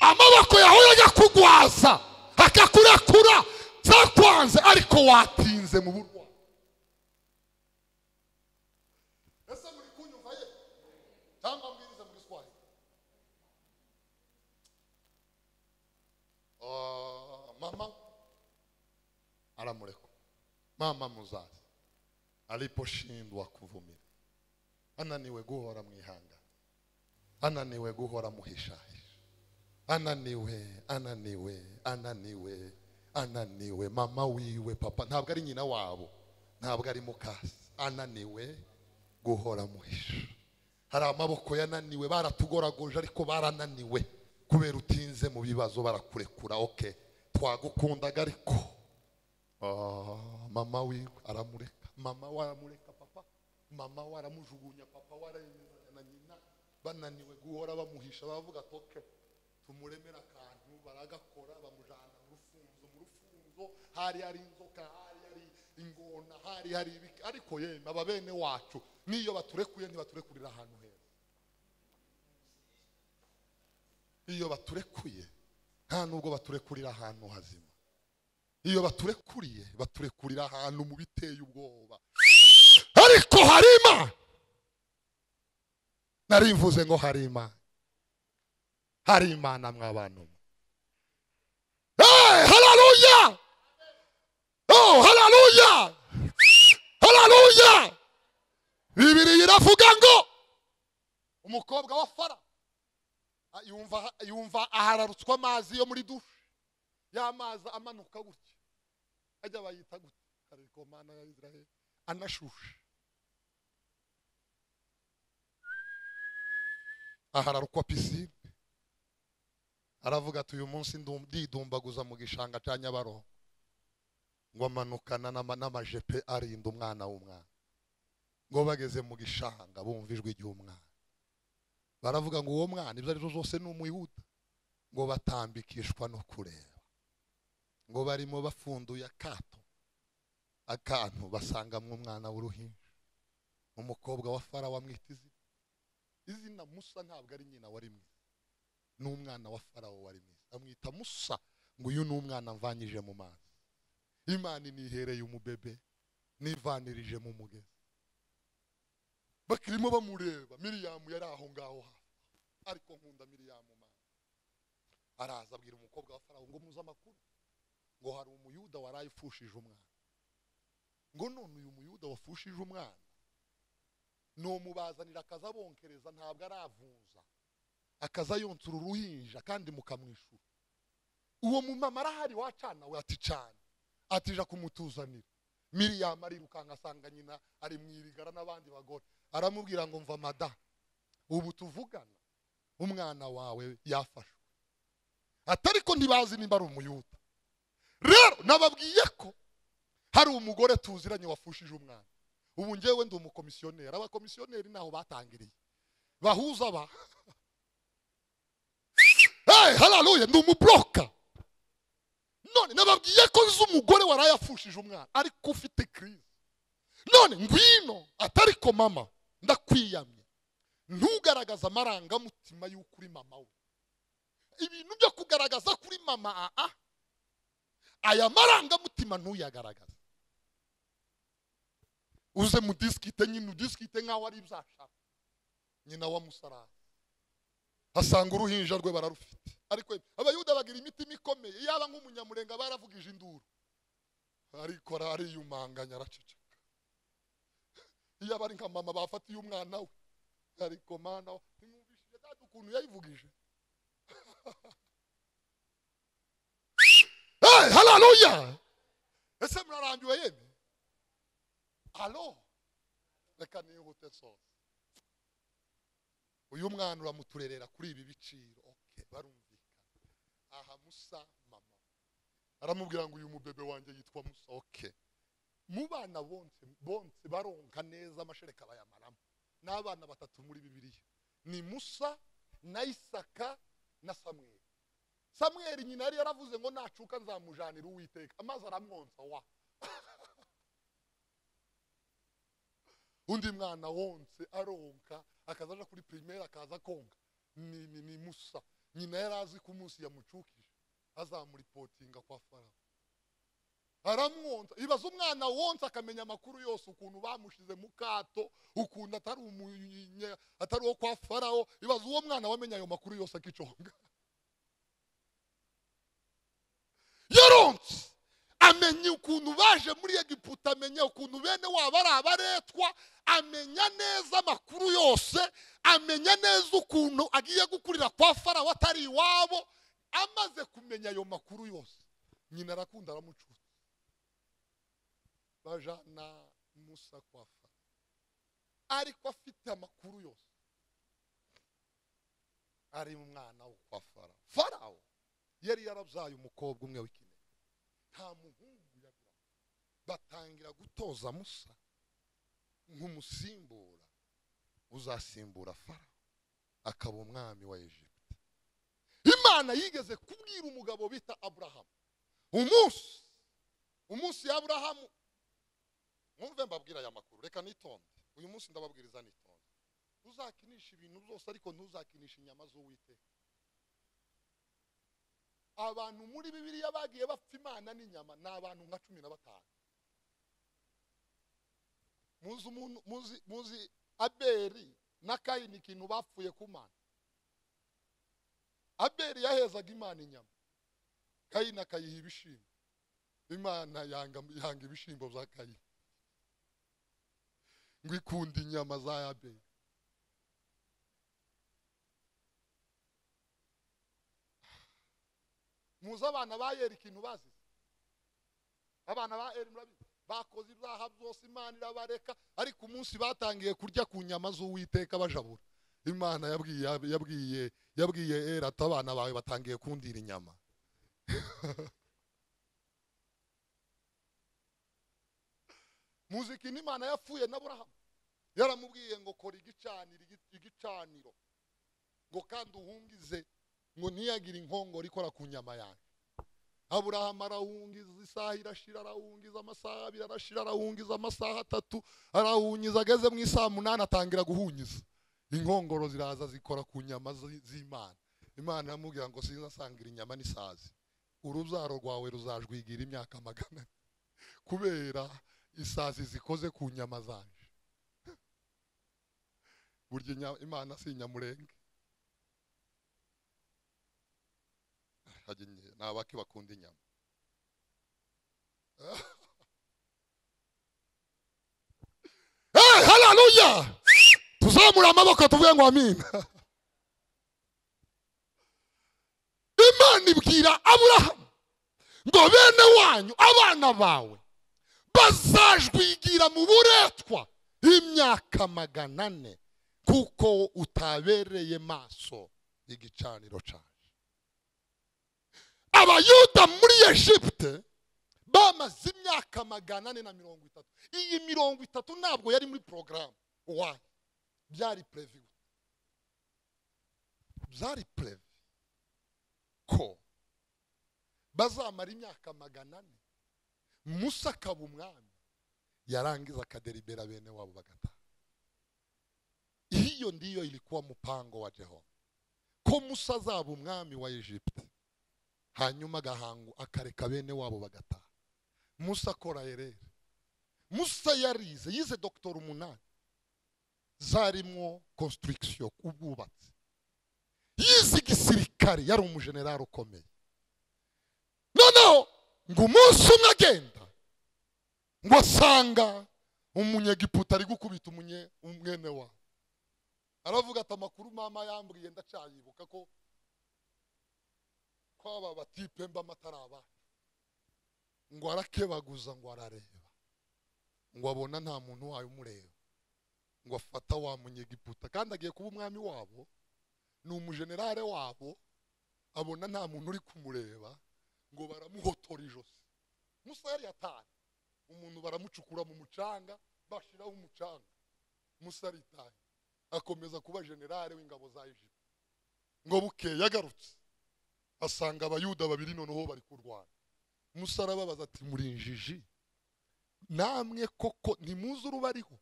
amaboko yahoye ajya kugwaza akakurekura zakwanze ariko watinze mu burwayi ese muri kunyumva ye cyangwa mbwiriza mu giswahili Ah, mama aramureka mama muzazi aliposhindwa kuvumira ananiwe guhora mwihanga ananiwe guhora muhishahisha ananiwe ananiwe ananiwe ananiwe mama wiwe papa ntabwo ari nyina wabo ntabwo ari mukasi ananiwe guhora muhisha hari amaboko yananiwe baratugoragoje ariko barananiwe kubera utinze mu bibazo barakurekura oke twagukundaga ariko Ah, mama wiwe aramureka mama we aramureka papa mama we aramujugunya papa we aremezanya na nyina bananiwe guhora bamuhisha baravuga ati oke tumuremere akantu baragakora bamujyana mu rufunzo mu rufunzo hari hari inzoka hari hari ingona hari hari ibiki ariko yemwe aba bene wacu n'iyo baturekuye ntibaturekurira ahantu heza iyo baturekuye nta nubwo baturekurira ahantu hazima iyo baturekuriye baturekurira ahantu mu biteye ubwoba ariko harima nari mvuze ngo harima hari imana mw'abantu hey, haleluya oh haleluya haleluya bibiri iravuga ngo umukobwa wa fara ah, yumva yumva ahararutswa amazi yo muri dushe y'amazi amanuka gutya ajya bayita gutya ariko mana ya israel anashushe ahararukwa pisine aravuga ati uyu munsi ndu- ndidumbaguza mu gishanga cya nyabarongo ngo amanukana n'ama- n'amajepe arinda umwana w'umwana ngo bageze mu gishanga bumva ijwi ry'umwana baravuga ngo uwo mwana ibyo ari byo zose ni umuyuda ngo batambikishwa no kureba ngo barimo bafunduye akato akantu basangamo umwana w'uruhinja umukobwa wa farawo amwita izina izina musa ntabwo ari nyina wari mwiza ni umwana wa farawo wari mwiza amwita musa ngo uyu ni umwana mvanyije mu mazi imana inihereye umubebe nivanirije mu mugezi bakirimo bamureba miriyamu yari aho ngaho hafi ariko nkunda miriyamu mama araza abwira umukobwa wa farawo ngo muze amakuru ngo hari umuyuda waraye ufushije umwana ngo none uyu muyuda wafushije umwana numubazanira akazabonkereza ntabwo aravunza akazayonsura uruhinja kandi mukamwishyura uwo mumama arahari wacana we ati cana atija kumutuzanira miriyamu arirukanka asanga nyina ari mu irigara n'abandi bagore aramubwira ngo mva mada ubu tuvugana umwana wawe yafashwe atariko ntibazi nimba ari umuyuda rero nababwiye ko hari umugore tuziranye wafushije umwana ubu ngewe ndi umukomisiyoneri abakomisiyoneri ntaho batangiriye bahuza ba hey, hararuye ndi umuburoka none nababwiye ko nzi umugore warayafushije umwana ariko ufite kirisi none ngwino atari ko mama ndakwiyamye ntugaragaze amarangamutima y'uko uri mama we ibintu byo kugaragaza kuri mama aa aya marangamutima ntuyagaragaze uze mu disikite nyine udisikite nk'aho ari ibyashaka nyina wa musarani asanga uruhinja rwe bararufite ariko abayuda bagira imitima ikomeye yaba nk'umunyamurenga baravugije induru ariko ariyumanganya araceceka iyo abari nka mama bafatiye umwana we ariko mana ntimwumvishije data ukuntu yayivugije hararuya ese murarambiwe yemwe alo reka nihute sose uyu mwana uramuturerera kuri ibi biciro oke barumvikana aha musa mama aramubwira ngo uyu mubebe wanjye yitwa musa oke mu bana bonse bonse baronka neza amashereka bayamaramo ni abana batatu muri bibiliya ni musa na isaka na samweri samweri nyina yari yaravuze ngo nacuka nzamujanira uwiteka amazi aramwonsa wa undi mwana wonse aronka akazaja kuri primaire akaza konka ni, ni, ni musa nyina yari azi ko umunsi yamucukije azamuripotinga kwa farawo aramwonsa ibaza umwana wonsa akamenya amakuru yose ukuntu bamushize mu kato ukuntu atari umunya atari uwo kwa farawo ibaza uwo mwana wamenya ayo makuru yose akiconga yaronse amenya ukuntu baje muri egiputa amenya ukuntu bene wabo ari abaretwa amenya neza amakuru yose amenya neza ukuntu agiye gukurira kwa farawo atari iwabo amaze kumenya ayo makuru yose nyina arakunda aramucuza bajana musa kwa farawo ariko afite amakuru yose ari umwana wo kwa farawo farawo yari yarabyaye umukobwa umwe w'ikintu nta muhungu yagira batangira gutoza musa nk'umusimbura uzasimbura farawo akaba umwami wa egiputa imana yigeze kubwira umugabo bita aburahamu umunsi umunsi ya aburahamu mwumve mbabwira aya makuru reka nitonde uyu munsi ndababwiriza nitonde ntuzakinisha ibintu byose ariko ntuzakinisha inyama z'uwiteka abantu muri bibiliya bagiye bapfa imana n'inyama ni abantu nka cumi na batanu muzi umuntu muzi muzi aberi na kayini ikintu bapfuye ku mana aberi yahezaga imana inyama kayini akayiha ibishimbo imana yanga yanga ibishimbo bya kayini ngo ikunda inyama za aberi muzi abana ba yeri ikintu bazize abana ba yeri murabizi bakoze ibyaha byose imana irabareka ariko umunsi batangiye kurya ku nyama z'uwiteka bajabura imana yabwiye yabwiye yabwiye eri ati abana bawe batangiye kundira inyama muzi ikintu imana yapfuye na burahamu yaramubwiye ngo kora igicaniro ngo kandi uhungize ngo ntiyagire inkongoro ikora ku nyama yanjye aburahamu arawungiza isaha irashira arawungiza amasaha abiri arashira arawungiza amasaha atatu arawungiza ageze mu isaha munani atangira guhungiza inkongoro ziraza zikora ku nyama zi- z'imana imana iramubwira ngo sinzasangira inyama n'isazi urubyaro rwawe ruzajwigira imyaka magana ane." kubera isazi zikoze ku nyama zanje burya inya- imana si inyamurenge hajya inye- ni abake bakunda inyama hey, haleluya tuzamure amaboko tuvuge ngo amina imana ibwira aburahamu ngo bene wanyu abana bawe bazajwigira mu buretwa imyaka magana ane kuko utabereye maso igicaniro cyaje abayuda muri egiputa bamaze imyaka magana ane na mirongo itatu iyi mirongo itatu ntabwo yari muri porogaramu wayo byari prevu byari prevu ko bazamara imyaka magana ane musa akaba umwami yarangiza akaderibera bene wabo bagataha hiyo ndiyo ilikuwa mpango wa jehova ko musa azaba umwami wa egiputa hanyuma agahangu akareka bene wabo bagataha musa akora erere musa yarize yize dogitora umunani zarimwo konsitirigisiyo ubwubatsi yize igisirikare yari umujenerali ukomeye noneho ngo umunsi umwe agenda ngo asanga umunyegiputa ari gukubita umunye umwene wa aravuga ati amakuru mama yambwiye ndacyayibuka ko ko aba batipe mbamo atari abacu ngo arakebaguza ngo arareba ngo abona nta muntu wayo umureba ngo afata wa munyegiputa kandi agiye kuba umwami wabo ni umujenerale wabo abona nta muntu uri kumureba ngo baramuhotora ijosi musa yari yataye umuntu baramucukura mu mucanga bashiraho umucanga musa aritaye akomeza kuba generale w'ingabo za egiputa ngo bukeye agarutse asanga abayuda babiri noneho bari kurwana musa arababaza ati muri injiji namwe koko ntimuzi urubariho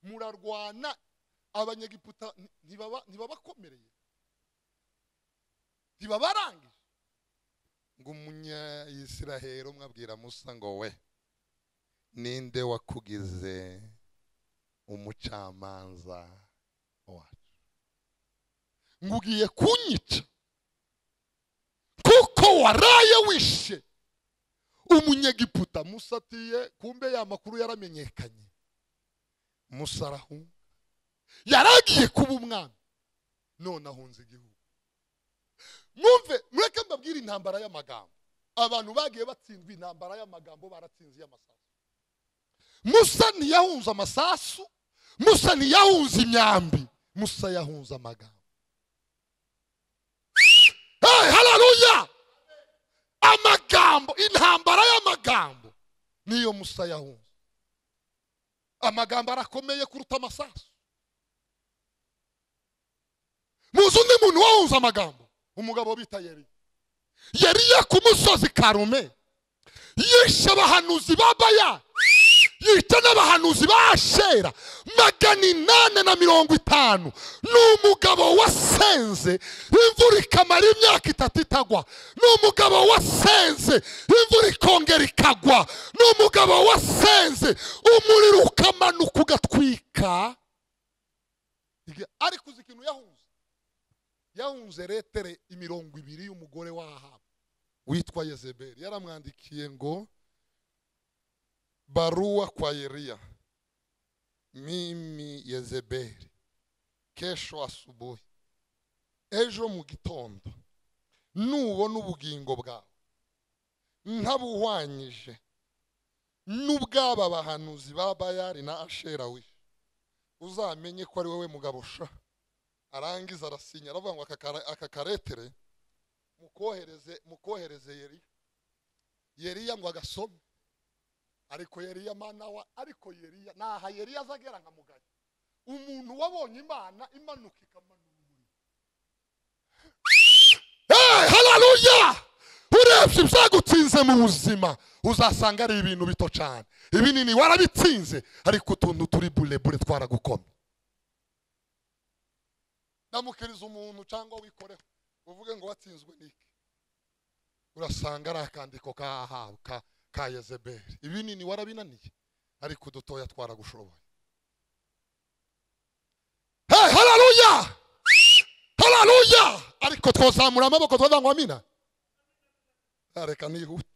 murarwana abanyegiputa nti- ntibaba- ntibabakomereye ntibabarangije ngo umunyayisiraheli umwe abwira musa ngo we ninde wakugize umucamanza wacu ngo ugiye kunyica kuko waraye wishe umunyegiputa musa atiye kumbe ya makuru yaramenyekanye musa arahunga yaragiye kuba umwami none ahunze igihugu mwumve mureke mbabwire intambara y'amagambo abantu bagiye batsindwa intambara y'amagambo baratsinze iy'amasasu musa ntiyahunze amasasu musa ntiyahunze imyambi musa yahunze amagambo hey, haleluya amagambo intambara y'amagambo niyo musa yahunze amagambo arakomeye kuruta amasasu muzi undi muntu wahunze amagambo umugabo bita yeri yeriye ku musozi karume yishe abahanuzi ba baya yica n'abahanuzi ba ashera magana inani na mirongo itanu ni umugabo wasenze imvura ikamara imyaka itatu itagwa ni umugabo wasenze imvura ikongera ikagwa ni umugabo wasenze umuriro ukamanuka ugatwika ariko uzi ikintu yahunze yahunze retere imirongo ibiri y'umugore w'ahabu witwa yezebeli yaramwandikiye ngo barua kwa yeriya mimi yezebeli kesho asubuhi ejo mu gitondo nubona ubugingo bwawe ntabuhwanyije n'ubw'aba bahanuzi ba bayari na ashera wishe uzamenye ko ari wowe mugabo sha arangiza arasinya aravuga ngo aka kara- aka karetere mukohereze mukohereze yeriya yeriya ngo agasome ariko yeriya mana wa ariko yeriya naha yeriya azagera nka mugari umuntu wabonye imana imanuka ikamanura umuriro urebye ibyagutsinze mu buzima uzasanga ari ibintu bito cyane ibinini warabitsinze ariko utuntu turi burebure twaragukomye ndamukiriza umuntu cyangwa wikoreho uvuge ngo watsinzwe n'iki urasanga ari akandiko kahawe ka ka yezeberi ibinini warabinaniye ariko udutoya twaragushoboye hey hararuya hararuya ariko twazamura amaboko twazangwa amina reka nihute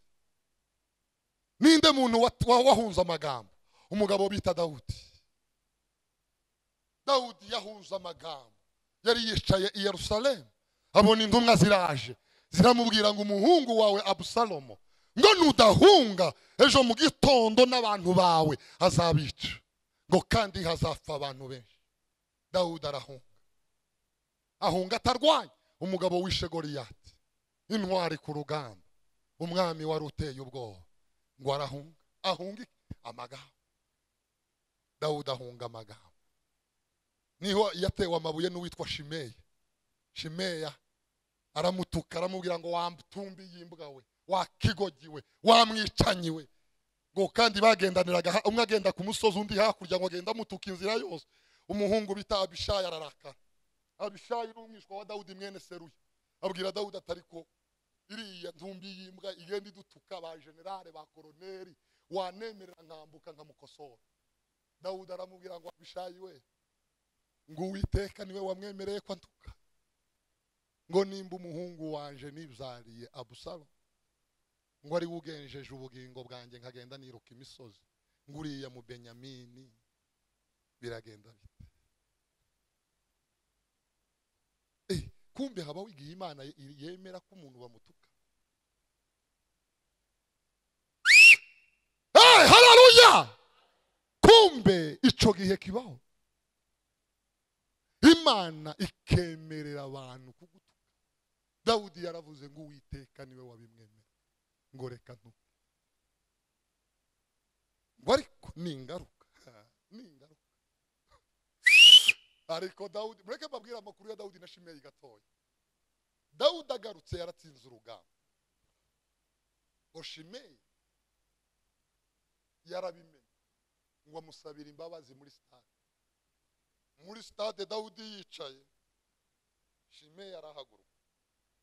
ninde muntu wa- wa- wahunze amagambo umugabo bita dawudi dawudi yahunze amagambo yari yicaye i yerusalemu abona intumwa ziraje ziramubwira ngo umuhungu wawe abusalomo ngo nudahunga ejo mu gitondo n'abantu bawe azabica ngo kandi hazapfa abantu benshi dawudi arahunga ahunga atarwanya umugabo wishe goriyati intwari ku rugamba umwami wari uteye ubwoba ngo arahunga ahunga iki? amagambo dawudi ahunga amagambo niho yatewe amabuye n'uwitwa shimeya shimeya aramutuka aramubwira ngo wamutumbi yimbwawe wakigogiwe wamwicanyiwe ngo kandi bagendaniraga ha- umwe agenda ku musozi undi hakurya ngo agenda amutuka inzira yose umuhungu bita abishayi ararakara abishayi ni umwishywa wa dawudi mwene seruya abwira dawudi atariko iriya ntumbi y'imbwa igenda idutuka ba generale ba koroneri wanemerera nkambuka nkamukosora dawudi aramubwira ngo abishayi we ngo uwiteka niwe wamwemereye ko ntuka ngo nimba umuhungu wanje nibyariye abusalo ngo ari we ugenjeje ubugingo bwanjye nkagenda niruka imisozi ngo uriya mu benyamini biragenda bite Eh, kumbe habaho igihe imana ye- yemera ko umuntu bamutuka hey, hararuya kumbe ico gihe kibaho imana ikemerera abantu kugutuka dawudi yaravuze ngo uwiteka niwe wabimwemera ngo reka ntuke ngo ariko ni ingaruka ni ingaruka ariko dawudi mureke mbabwire amakuru ya dawudi na shimeyi gatoya dawudi agarutse yaratsinze urugamba ngo shimeyi yarabimenye ngo amusabire imbabazi muri sitade muri stade dawudi yicaye shimeyi arahaguruka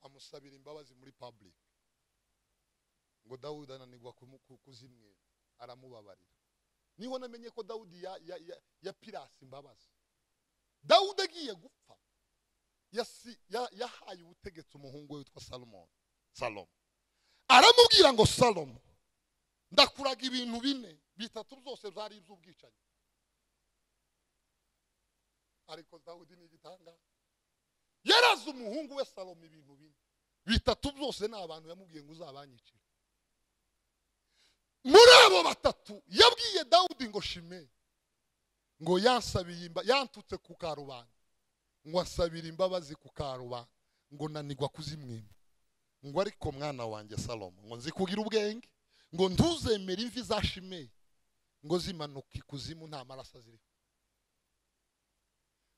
amusabira imbabazi muri public ngo dawudi ananirwa kumu- ku- kuzimwera aramubabarira niho namenye ko dawudi ya, ya, ya, ya pirasi imbabazi dawudi agiye gupfa yasi- ya- yahaye ubutegetsi umuhungu we witwa salomoni salomo aramubwira ngo salomo ndakuraga ibintu bine bitatu byose byari iby'ubwicanyi ariko dawudi ni igitangaza yaraze umuhungu we salomo ibintu bine bitatu byose ni abantu yamubwiye ngo uzabanyicire muri abo batatu yabwiye dawudi ngo shime ngo yansabiye imba- yantutse ku karubanda ngo asabire imbabazi ku karubanda ngo nanigwa kuzimwima ngo ariko mwana wanjye salomo ngo nzikugira ubwenge ngo ntuzemere imvi za shimeye ngo zimanuka ikuzimu nta maraso ziriho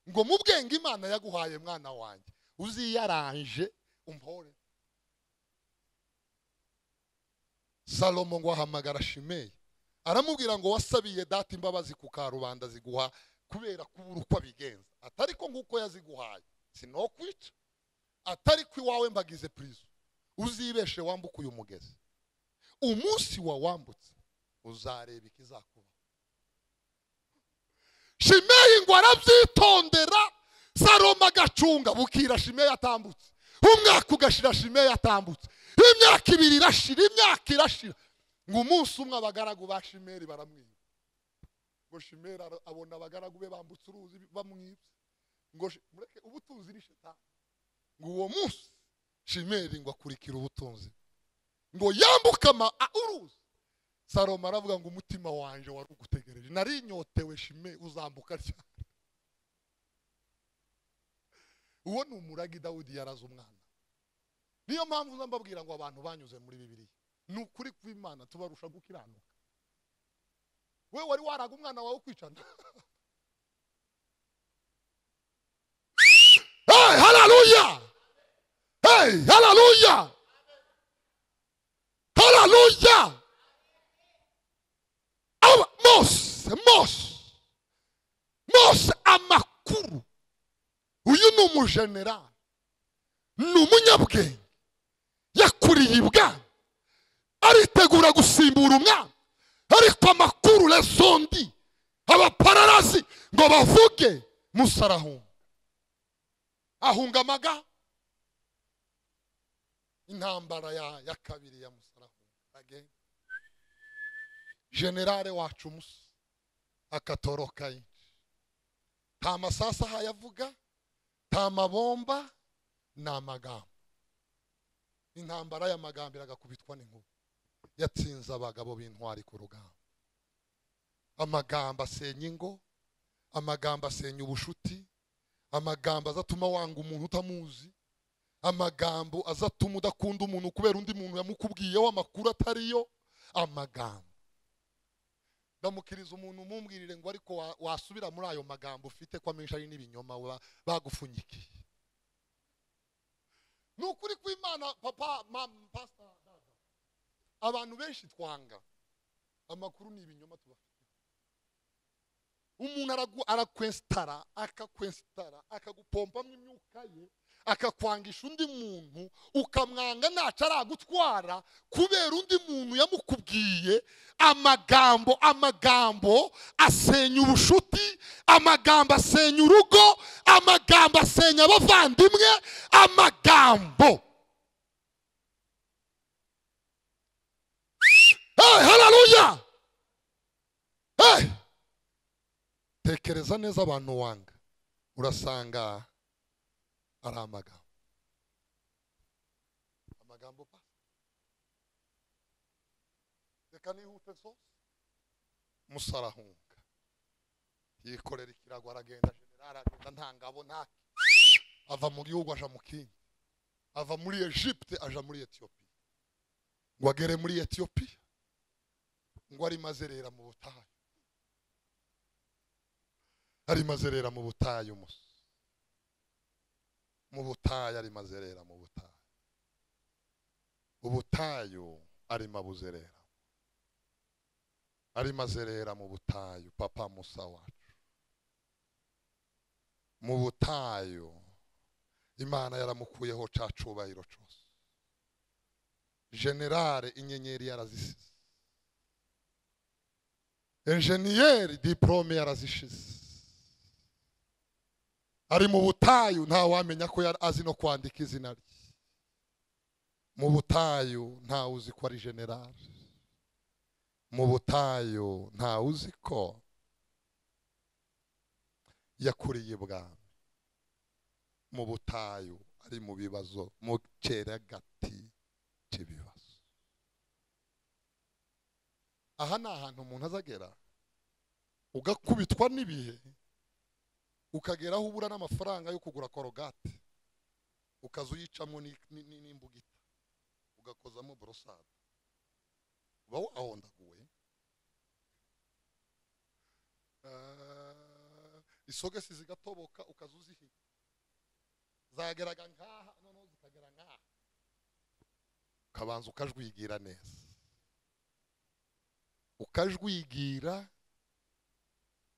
ngo mu bwenge imana yaguhaye mwana wanjye uziyaranje umpore salomo ngo ahamagara shimeyi aramubwira ngo wasabiye data imbabazi ku karubanda ziguha kubera kubura uko abigenza atari ko nguko yaziguhaye sinokwica atari ko iwawe mbagize purizo uzibeshe wambuke uyu mugezi umunsi wawambutse uzareba ikizakuba shimeyi ngo arabyitondera salomo agacunga bukira shimeyi atambutse umwaka ugashira shimeyi atambutse imyaka ibiri irashira imyaka irashira ngo umunsi umwe abagaragu ba shimeri baramwiba ngo shimeri ara- abona abagaragu be bambutse uruzi bamwibye ngo shi- mureke ubutunzi ni shetani ngo uwo munsi shimeri ngo akurikira ubutunzi ngo yambuke ama- a- uruzi salomo aravuga ngo umutima wanjye wari ugutegereje nari inyotewe shime uzambuka cyane uwo ni umuragi dawudi yaraze umwana niyo mpamvu uza mbabwira ngo abantu banyuze muri bibiliya ni ukuri kw'imana tubarusha gukiranuka we wari waraga umwana wawe kwicana hey hararuya hey hararuya uyu ni umujenerali ni umunyabwenge yakuriye ibwami aritegura gusimbura umwami ariko amakuru rezondi abapararazi ngo bavuge musa arahunga ahunga amaga intambara ya, ya kabiri ya musa arahunga again. generale wacu musa akatoroka yinshi nta amasasu ahayavuga nta amabomba ni amagambo intambara y'amagambo iragakubitwa n'inkuba yatsinze abagabo b'intwari ku rugamba amagambo asenya ingo amagambo asenya ubushuti amagambo azatuma wanga umuntu utamuzi amagambo azatuma udakunda umuntu kubera undi muntu yamukubwiyeho amakuru atariyo amagambo ndamukiriza umuntu umumbwirire ngo ariko wa- wasubira muri ayo magambo ufite ko amenshi ari n'ibinyoma ba- bagufunyikiye ni ukuri kw'imana papa mama pasita dada abantu benshi twanga amakuru ni ibinyoma tubafite umuntu aragu- arakwensitara akakwensitara akagupompamo imyuka ye akakwangisha undi muntu ukamwanga ntacu aragutwara kubera undi muntu yamukubwiye amagambo amagambo asenya ubushuti amagambo asenya urugo amagambo asenya abavandimwe amagambo hey, haleluya hey. tekereza neza abantu wanga urasanga ari amagambo amagambo pa reka nihute nsose musa arahunga yikorera ikirago aragenda generali agenda nta ngabo nta ava mu gihugu aja mu kindi ava muri egypte aja muri etiyopiya ngo agere muri etiyopiya ngo ari mazerera mu butayu ari mazerera mu butayu musa mu butayu ari mazerera mu butayu ubutayu arimo abuzerera arimo azerera mu butayu papa musa wacu mu butayu imana yaramukuyeho ca cubahiro cose generale inyenyeri yarazisize enjeniyeri diporome yarazishize ari mu butayu nta wamenya ko yari azi no kwandika izina rye mu butayu ntawe uzi ko ari generale mu butayu ntawe uzi ko yakuriye ibwami mu butayu ari mu bibazo mu cyeragati cy'ibibazo aha ni ahantu umuntu azagera ugakubitwa n'ibihe ukagera aho ubura n'amafaranga yo kugura korogate ukaza uyicamo ni- ni- ni- n'imbugita ugakozamo borosada uba wahondaguwe Ah, isogesi zigatoboka ukaza uzihiga zageraga nk'aha noneho zikagera nk'aha ukabanza ukajwigira neza ukajwigira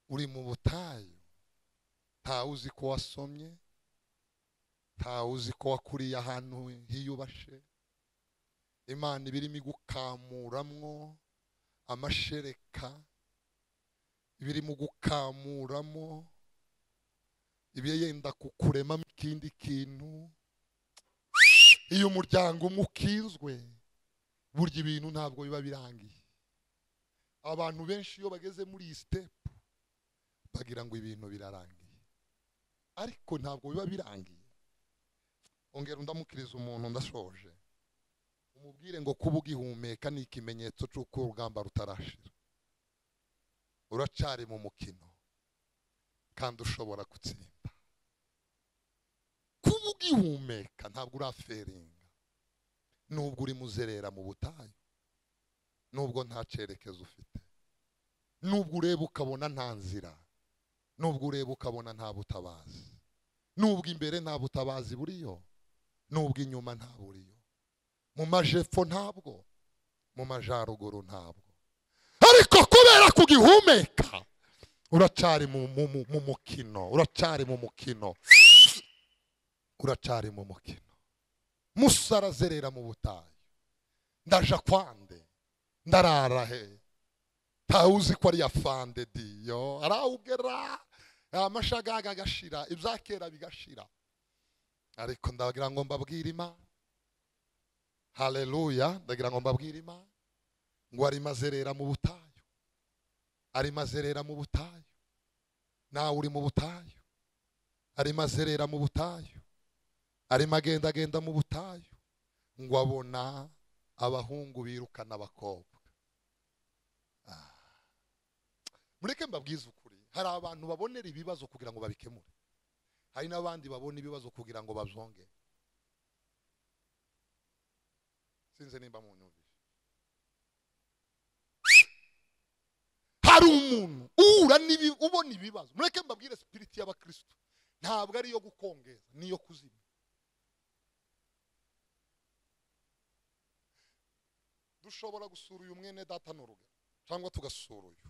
uri mu butayu ntawe uzi ko wasomye ntawe uzi ko wakuriye ahantu hiyubashe imana iba irimo igukamuramwo amashereka iba irimo gukamuramo iba yenda kukuremamo ikindi kintu iyo umuryango umwe ukinzwe burya ibintu ntabwo biba birangiye abantu benshi iyo bageze muri iyi sitepu bagira ngo ibintu birarangiye ariko ntabwo biba birangiye ongera undamukiriza umuntu ndashoje umubwire ngo kuba ugihumeka ni ikimenyetso cy'uko urugamba rutarashira uracyari mu mukino kandi ushobora gutsinda kuba ugihumeka ntabwo uraferinga nubwo urimo uzerera mu butayu nubwo nta cyerekezo ufite nubwo ureba ukabona nta nzira nubwo ureba ukabona nta butabazi nubwo imbere nta butabazi buriyo nubwo inyuma nta buriyo mu majepfo ntabwo mu majaruguru ntabwo ariko kubera kugihumeka uracyari mu mu- mu- mu mukino uracyari mu mukino uracari mu mukino musa arazerera mu butayu ndaja kwande ndarara he ntawe uzi ko ari yafande diyo arawugera amashagaga agashira ibya kera bigashira ariko ndagira ngo mbabwire imana hareruya ndagira ngo mbabwire imana ngo arimo azerera mu butayu arimo azerera mu butayu nawe uri mu butayu arimo azerera mu butayu arimo agenda agenda mu butayu ngo abona abahungu birukana abakobwa mureke mbabwize ukuri hari abantu babonera ibibazo kugira ngo babikemure hari n'abandi babona ibibazo kugira ngo bazongere sinzi nimba mu nyumvire hari umuntu uhura n'ibi ubona ibibazo mureke mbabwire sipiriti y'abakirisitu ntabwo ari iyo gukongeza ni iyo kuzimya dushobora gusura uyu mwene data n'uruga cyangwa tugasura uyu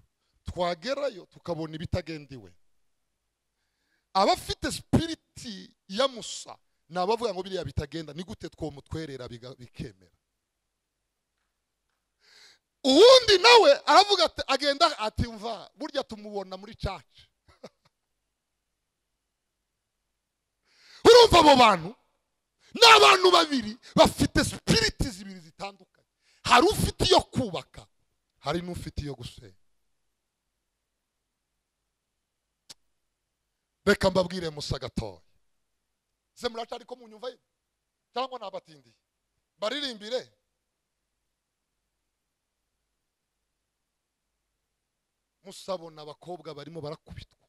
twagerayo tukabona ibitagenda iwe abafite sipiriti ya musa ni abavuga ngo biriya bitagenda ni gute twomutwerera bikemera uwundi nawe aravuga ati agenda ati mva burya tumubona muri caca urumva abo bantu ni abantu babiri bafite sipiriti zibiri zitandukanye hari ufite iyo kubaka hari n'ufite iyo gusenya reka mbabwire musa gatoya ze muraca ariko munyumva ye cyangwa nabatindiye baririmbire musabona abakobwa barimo barakubitwa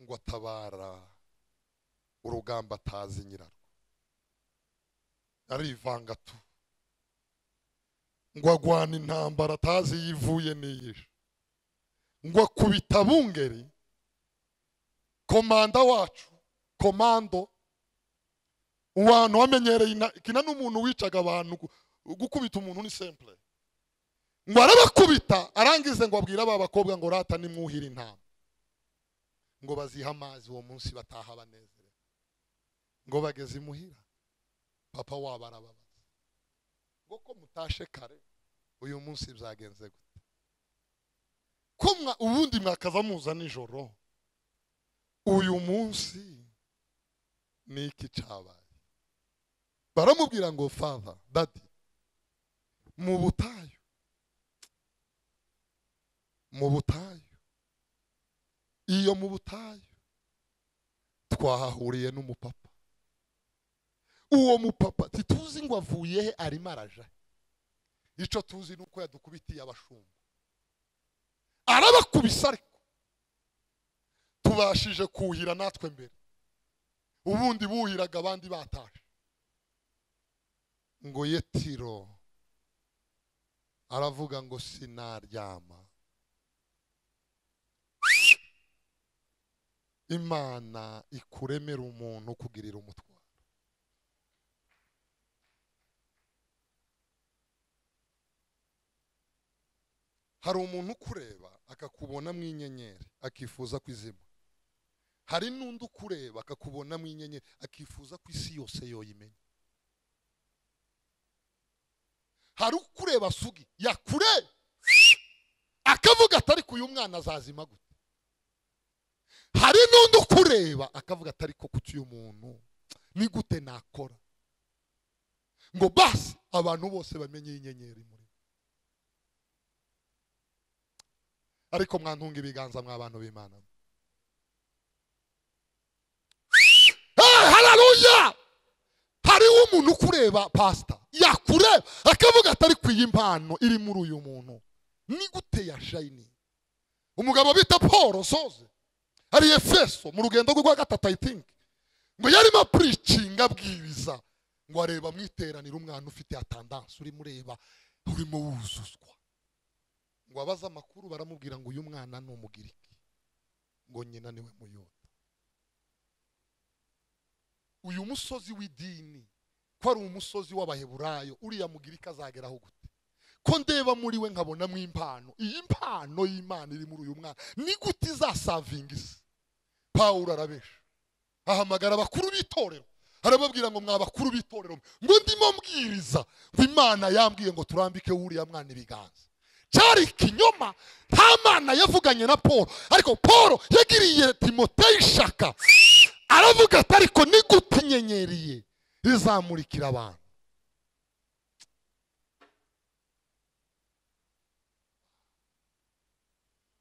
ngo atabara urugamba atazi nyirarwo arivanga tu ngo agwana intambara atazi yivuye n'iyishe ngo akubita bungeri komanda wacu komando abantu wamenyereye kina n'umuntu wicaga abantu gukubita umuntu ni sempure ngo arabakubita arangize ngo abwire aba bakobwa ngo rata nimwuhire intama ngo bazihe amazi uwo munsi bataha banezerewe ngo bageze imuhira papa wabo arababaza ngo ko mutashe kare uyu munsi byagenze gute ko ubundi mwakaza muza nijoro uyu munsi ni iki cyabaye baramubwira ngo father dadi mu butayu mu butayu iyo mu butayu twahahuriye n'umupapa uwo mupapa ntituzi ngo avuye he arimo araja icyo tuzi ni uko yadukubitiye abashumba arabakubisa ariko tubashije kuhira natwe mbere ubundi buhiraga abandi bataje ngo ye tiro aravuga ngo sinaryama imana ikuremera umuntu kugirira umutwaro hari umuntu ukureba akakubona mu inyenyeri akifuza kwizima hari n'undi ukureba akakubonamo inyenyeri akifuza ko isi yose yoyimenya hari ukureba sugi yakureba akavuga atari ku uyu mwana azazima gute hari n'undi ukureba akavuga atari ko ku uyu muntu ni gute nakora ngo basi abantu bose bamenye inyenyeri muri ariko mwantunga ibiganza mw'abantu b'imana hararuya hariho umuntu ukureba pasita yakureba akavuga atari ku iyi mpano iri muri uyu muntu ni gute ya shayini umugabo bita paul soze ari efeso mu rugendo rwa gatatu ayitingi ngo yarimo apuricinga abwiriza ngo areba mu iteraniro umwana ufite atandanse urimo ureba urimo wuzuzwa ngo abaze amakuru baramubwira ngo uyu mwana ni umugiriki ngo nyina niwe muyobora uyu musozi w'idini ko ari umusozi w'abaheburayo uriya mugirika azageraho gute ko ndeba muri we nkabonamo impano iyi mpano y'imana iri muri uyu mwana ni gute izasavinga isi pawuro arabesha ahamagara abakuru b'itorero arababwira ngo mwa bakuru b'itorero mwe." ngo ndimo mbwiriza ngo imana yambwiye ngo turambike wuriya mwana ibiganza cyari ikinyoma nta mana yavuganye na paul ariko paul yagiriye timoteyo ishaka aravuga ati ariko nigute inyenyeriye rizamurikira abantu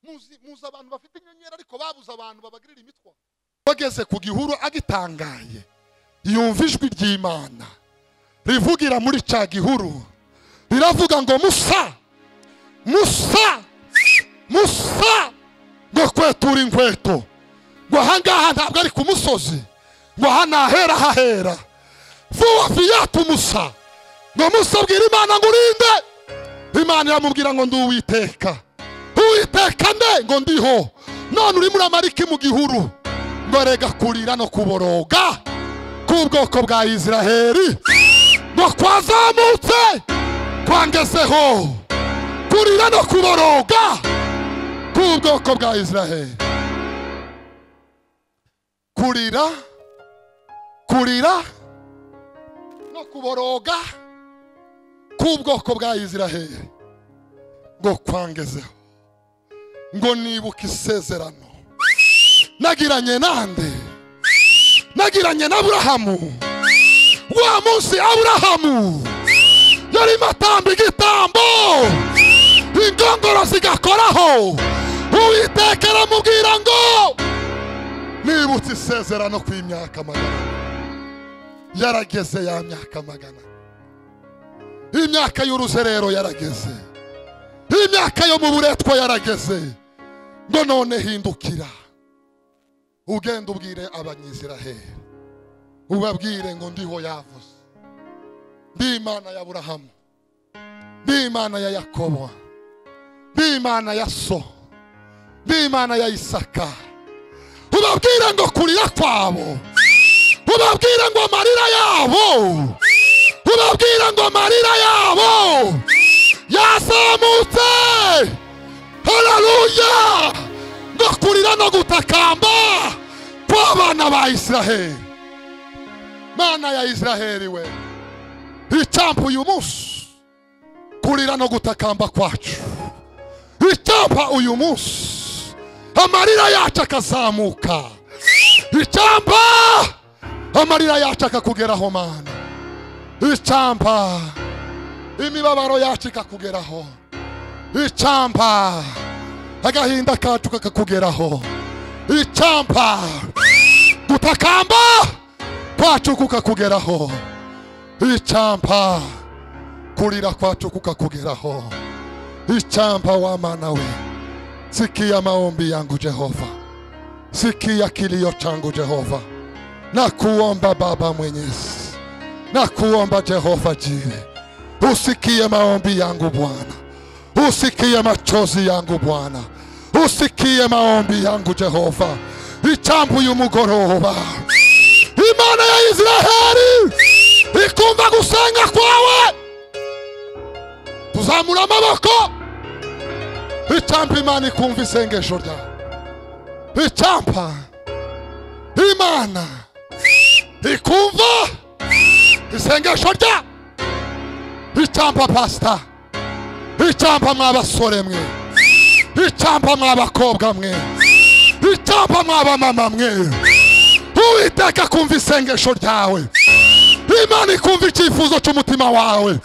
muzi muzi abantu bafite inyenyeri ariko babuze abantu babagirira imitwa bageze ku gihuru agitangaye yumva ijwi ry'imana rivugira muri cya gihuru riravuga ngo musa musa musa ngo kwetura inkweto ngo ahangaha ntabwo ari ku musozi ngo aha ni ahera hahera vuba fiyatu musa ngo musa abwira imana ngo urinde imana iramubwira ngo ndi uwiteka uwiteka nde ngo ndiho none urimo uramara iki mu gihuru ngo rega kurira no kuboroga k'ubwoko bwa isiraheli ngo kwazamutse kwangezeho kurira no kuboroga k'ubwoko bwa isiraheli kurira kurira no kuboroga k'ubwoko bwa isiraheli ngo kwangezeho ngo nibuke isezerano nagiranye nande nagiranye na aburahamu wa munsi aburahamu yarimo atamba igitambo ingongoro zigakoraho uwiteka aramubwira ngo nibutse isezerano ku imyaka magana ane." yarageze ya myaka magana ane. imyaka y'uruzerero yarageze imyaka yo mu buretwa yarageze ngo none hindukira ugenda ubwire abanyiziraheli ubabwire ngo ndiho yavuze ndi imana ya burahamu ndi imana ya yakobo ndi imana ya so ndi imana ya isaka ubabwire ngo kurira kwabo ubabwire ngo amarira yabo ubabwire ngo amarira yabo yazamutse hararuya ngo kurira no gutakamba kw'abana ba isiraheli mana ya isiraheli we icampa uyu munsi kurira no gutakamba kwacu icampa uyu munsi amarira yacu akazamuka icampa amarira yacu akakugeraho mana icampa imibabaro yacu ikakugeraho icampa agahinda kacu kakakugeraho icampa gutakamba kwacu kukakugeraho icampa kurira kwacu kukakugeraho icampa wamana we sikia maombi yangu jehova sikia kilio changu jehova na kuomba baba mwenyezi na kuomba jehova jire usikie maombi yangu Bwana, usikie machozi yangu Bwana, usikie maombi yangu Jehova. Icambu y'umugoroba, imana ya Israheli ikumva gusenga kwawe. Tuzamura amaboko, icampa imana ikumva isengesho ryawe, icampa imana ikumva isengesho ryawe. icampa pasita icampa mw'abasore mwe icampa mw'abakobwa mwe icampa mw'abamama mwe uwiteka akumva isengesho ryawe imana ikumva icyifuzo cy'umutima wawe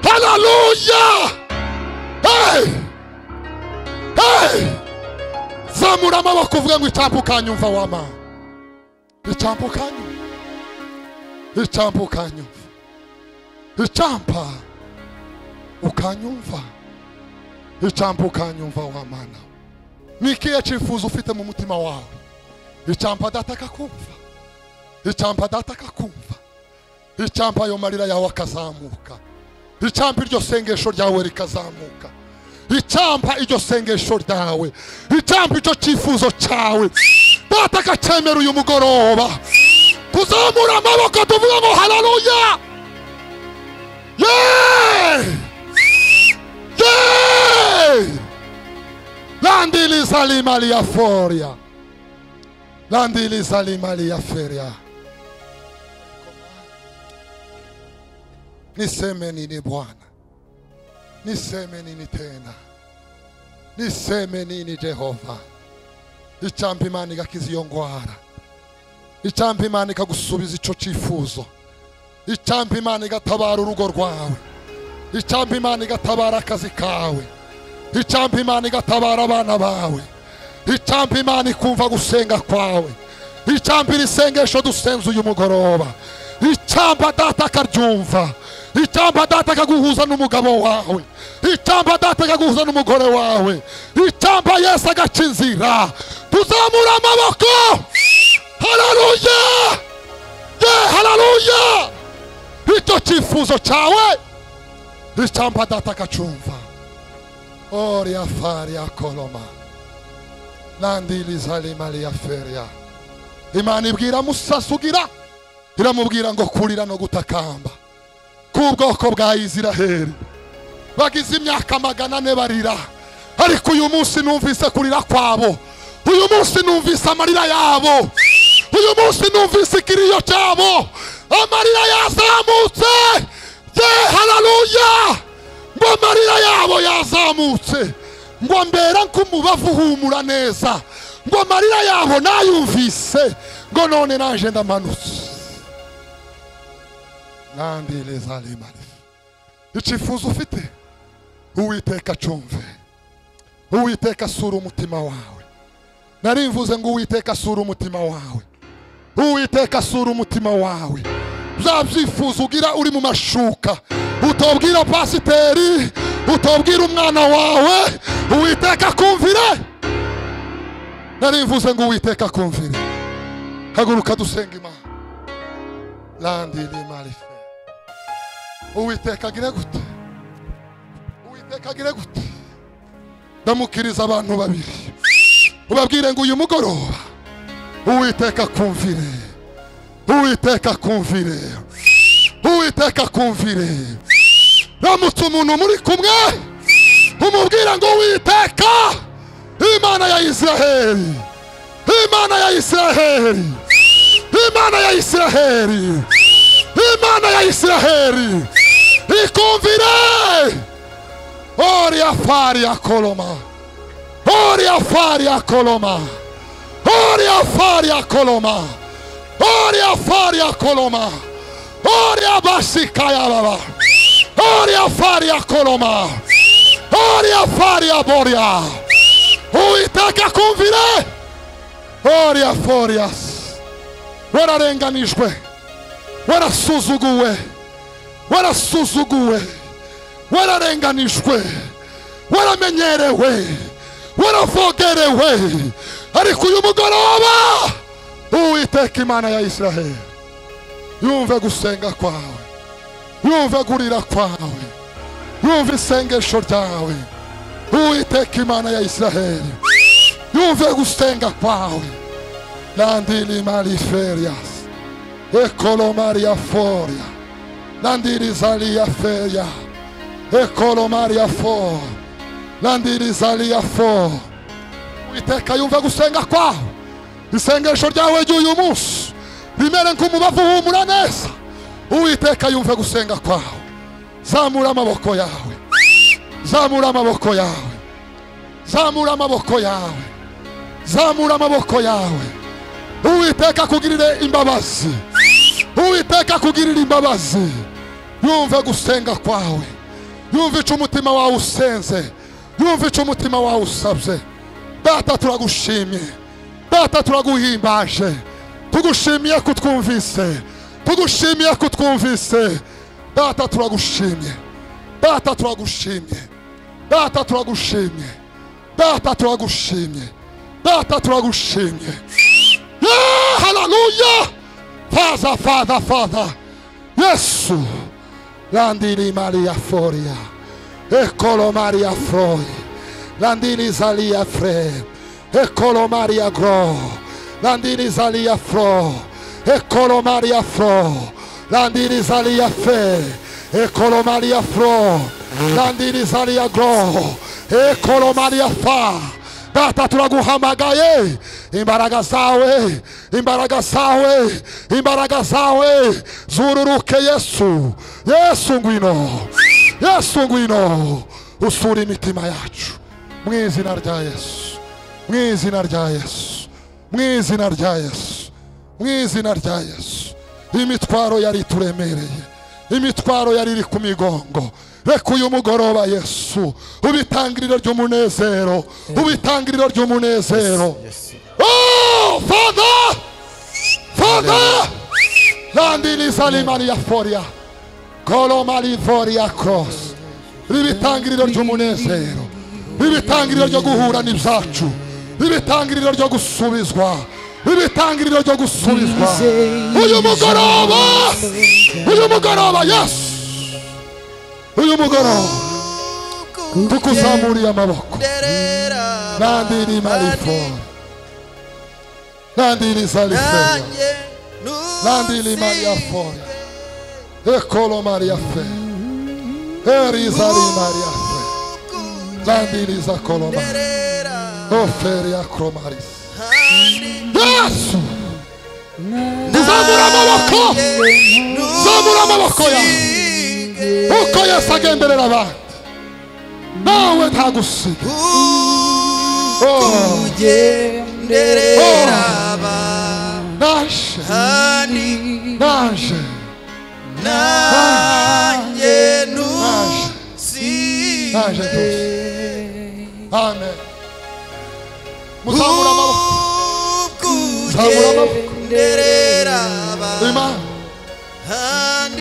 hararuya Hey! Hey! zamura amaboko uvuga ngo icampa ukanyumva wama icampa ukanyumva icampa ukanyumva icampa ukanyumva icampa ukanyumva wa mana ni ikihe cyifuzo ufite mu mutima wawe icampa data akakumva icampa data akakumva icampa ayo marira yawe akazamuka icampa iryo sengesho ryawe rikazamuka icampa iryo sengesho ryawe icampa icyo cyifuzo cyawe data akacyemera uyu mugoroba tuzamura amaboko tuvuga ngo hararuya Yay! Yay! Landili salima liaforia. landiriza limali ya feria niseme nini bwana niseme nini tena niseme nini jehova icampa imana igakiza iyo ngwara icampa imana ikagusubiza ico cifuzo icampa imana igatabara urugo rwawe icampa imana igatabara akazi kawe icampa imana igatabara abana bawe icampa imana ikumva gusenga kwawe icampa iri sengesho dusenze uyu mugoroba icampa data akaryumva icampa data akaguhuza n'umugabo wawe icampa data akaguhuza n'umugore wawe icampa yesu agaca inzira tuzamura amaboko hararuya ye hararuya icyo cyifuzo cyawe icampa data akacumva oria faria koloma nandiriza rimariya feria imana ibwira musasugira iramubwira ngo kurira no gutakamba k'ubwoko bwa Isiraheli bagize imyaka magana ane barira ariko uyu munsi numvise kurira kwabo uyu munsi numvise amarira yabo uyu munsi numvise ikiriyo cyabo amarira yazamutse ye hararuya ngo amarira yabo yazamutse ngo mbera nk'umubavu uhumura neza ngo amarira yabo nayumvise ngo none naje ndamanutse nandireza rimare icifuzo ufite uwiteka acumve uwiteka asura umutima wawe narimvuze ngo uwiteka asura umutima wawe uwiteka asura umutima wawe bya byifuzo ugira uri mu mashuka utobwira pasiteri utobwira umwana wawe uwiteka akumvire narimvuze ngo uwiteka akumvire haguruka dusenga imana landiri marife uwiteka agire gute uwiteka agire gute ndamukiriza abantu babiri ubabwire ngo uyu mugoroba uwiteka akumvire uwiteka akumvire uwiteka akumvire ramutse umuntu muri kumwe umubwire ngo uwiteka imana ya isiraheli imana ya isiraheli imana ya isiraheli imana ya isiraheli ikumvire oria fari ya koloma oria fari ya koloma oria fari ya koloma oria fari ya koloma oria basika ya baba oria fari ya koloma oria fari ya boria uiteka kumvire oria forias wararenganijwe warasuzuguwe warasuzuguwe wararenganijwe waramenyerewe waravogerewe ariko uyu mugoroba uwiteka imana ya isiraheli yumve gusenga kwawe yumve gurira kwawe yumve isengesho ryawe uwiteka imana ya isiraheli yumve gusenga kwawe landili maliferias ekolomaria foria landirizalia feria ekolomaria fo landirizalia fo uwiteka yumve gusenga kwawe isengesho ryawe ry'uyu munsi rimere nk'umubavu uhumura neza uwiteka yumve gusenga kwawe zamura amaboko yawe zamura amaboko yawe zamura amaboko yawe zamura amaboko yawe uwiteka akugirire imbabazi uwiteka akugirira imbabazi yumve gusenga kwawe yumve icyo umutima wawe usenze yumve icyo umutima wawe usabye data turagushimiye data turaguhimbaje tugushimiye ko utwumvise tugushimiye ko utwumvise data turagushimiye data turagushimiye data turagushimiye data turagushimiye data turagushimiye Yeah, hallelujah! Father, Father, Father. Yesu. Landili Maria Foria. Eccolo Maria Froi. Landili Zalia Fre. Eccolo Maria Gro. Landili Zalia Fro. Eccolo Maria Fro. Landili Zalia Fe. Eccolo Maria Fro. Landili Zalia Gro. Eccolo Maria Fa. data turaguhamagaye imbaraga zawe imbaraga zawe imbaraga zawe zururuke yesu yesu ngwino yesu ngwino usura imitima yacu mu izina rya yesu mu izina rya yesu mu izina rya yesu mu izina rya yesu imitwaro yari ituremereye imitwaro yari iri ku migongo reka uyu mugoroba yesu ubitangiriro ry'umunezero ubitangiriro ry'umunezero Yes. Oh, Father! Father! Landini Salimaria Foria. Kolomali Foria Cross. Ribitangiriro ry'umunezero. Ribitangiriro ryo guhura n'ibyacu. Ribitangiriro ryo gusubizwa. Ribitangiriro ryo gusubizwa. Uyu mugoroba! Uyu mugoroba, yes! Uyu mugoroba, tukuzamuriye amaboko. Landini Malifora. Landini Salifora. Landili Maria Foya. Ekolo Maria Fe. Erizali Maria Fe. Landili Zakolo Maria. Oferia Cromaris. Yesu! Zamura amaboko! Zamura amaboko yawe! Uko Yesu agenderera abantu. Nawe ntagusiga. Oh, naje, naje, naje, naje rwose. Amen. Muzamura amaboko. Zamura amaboko. Imana.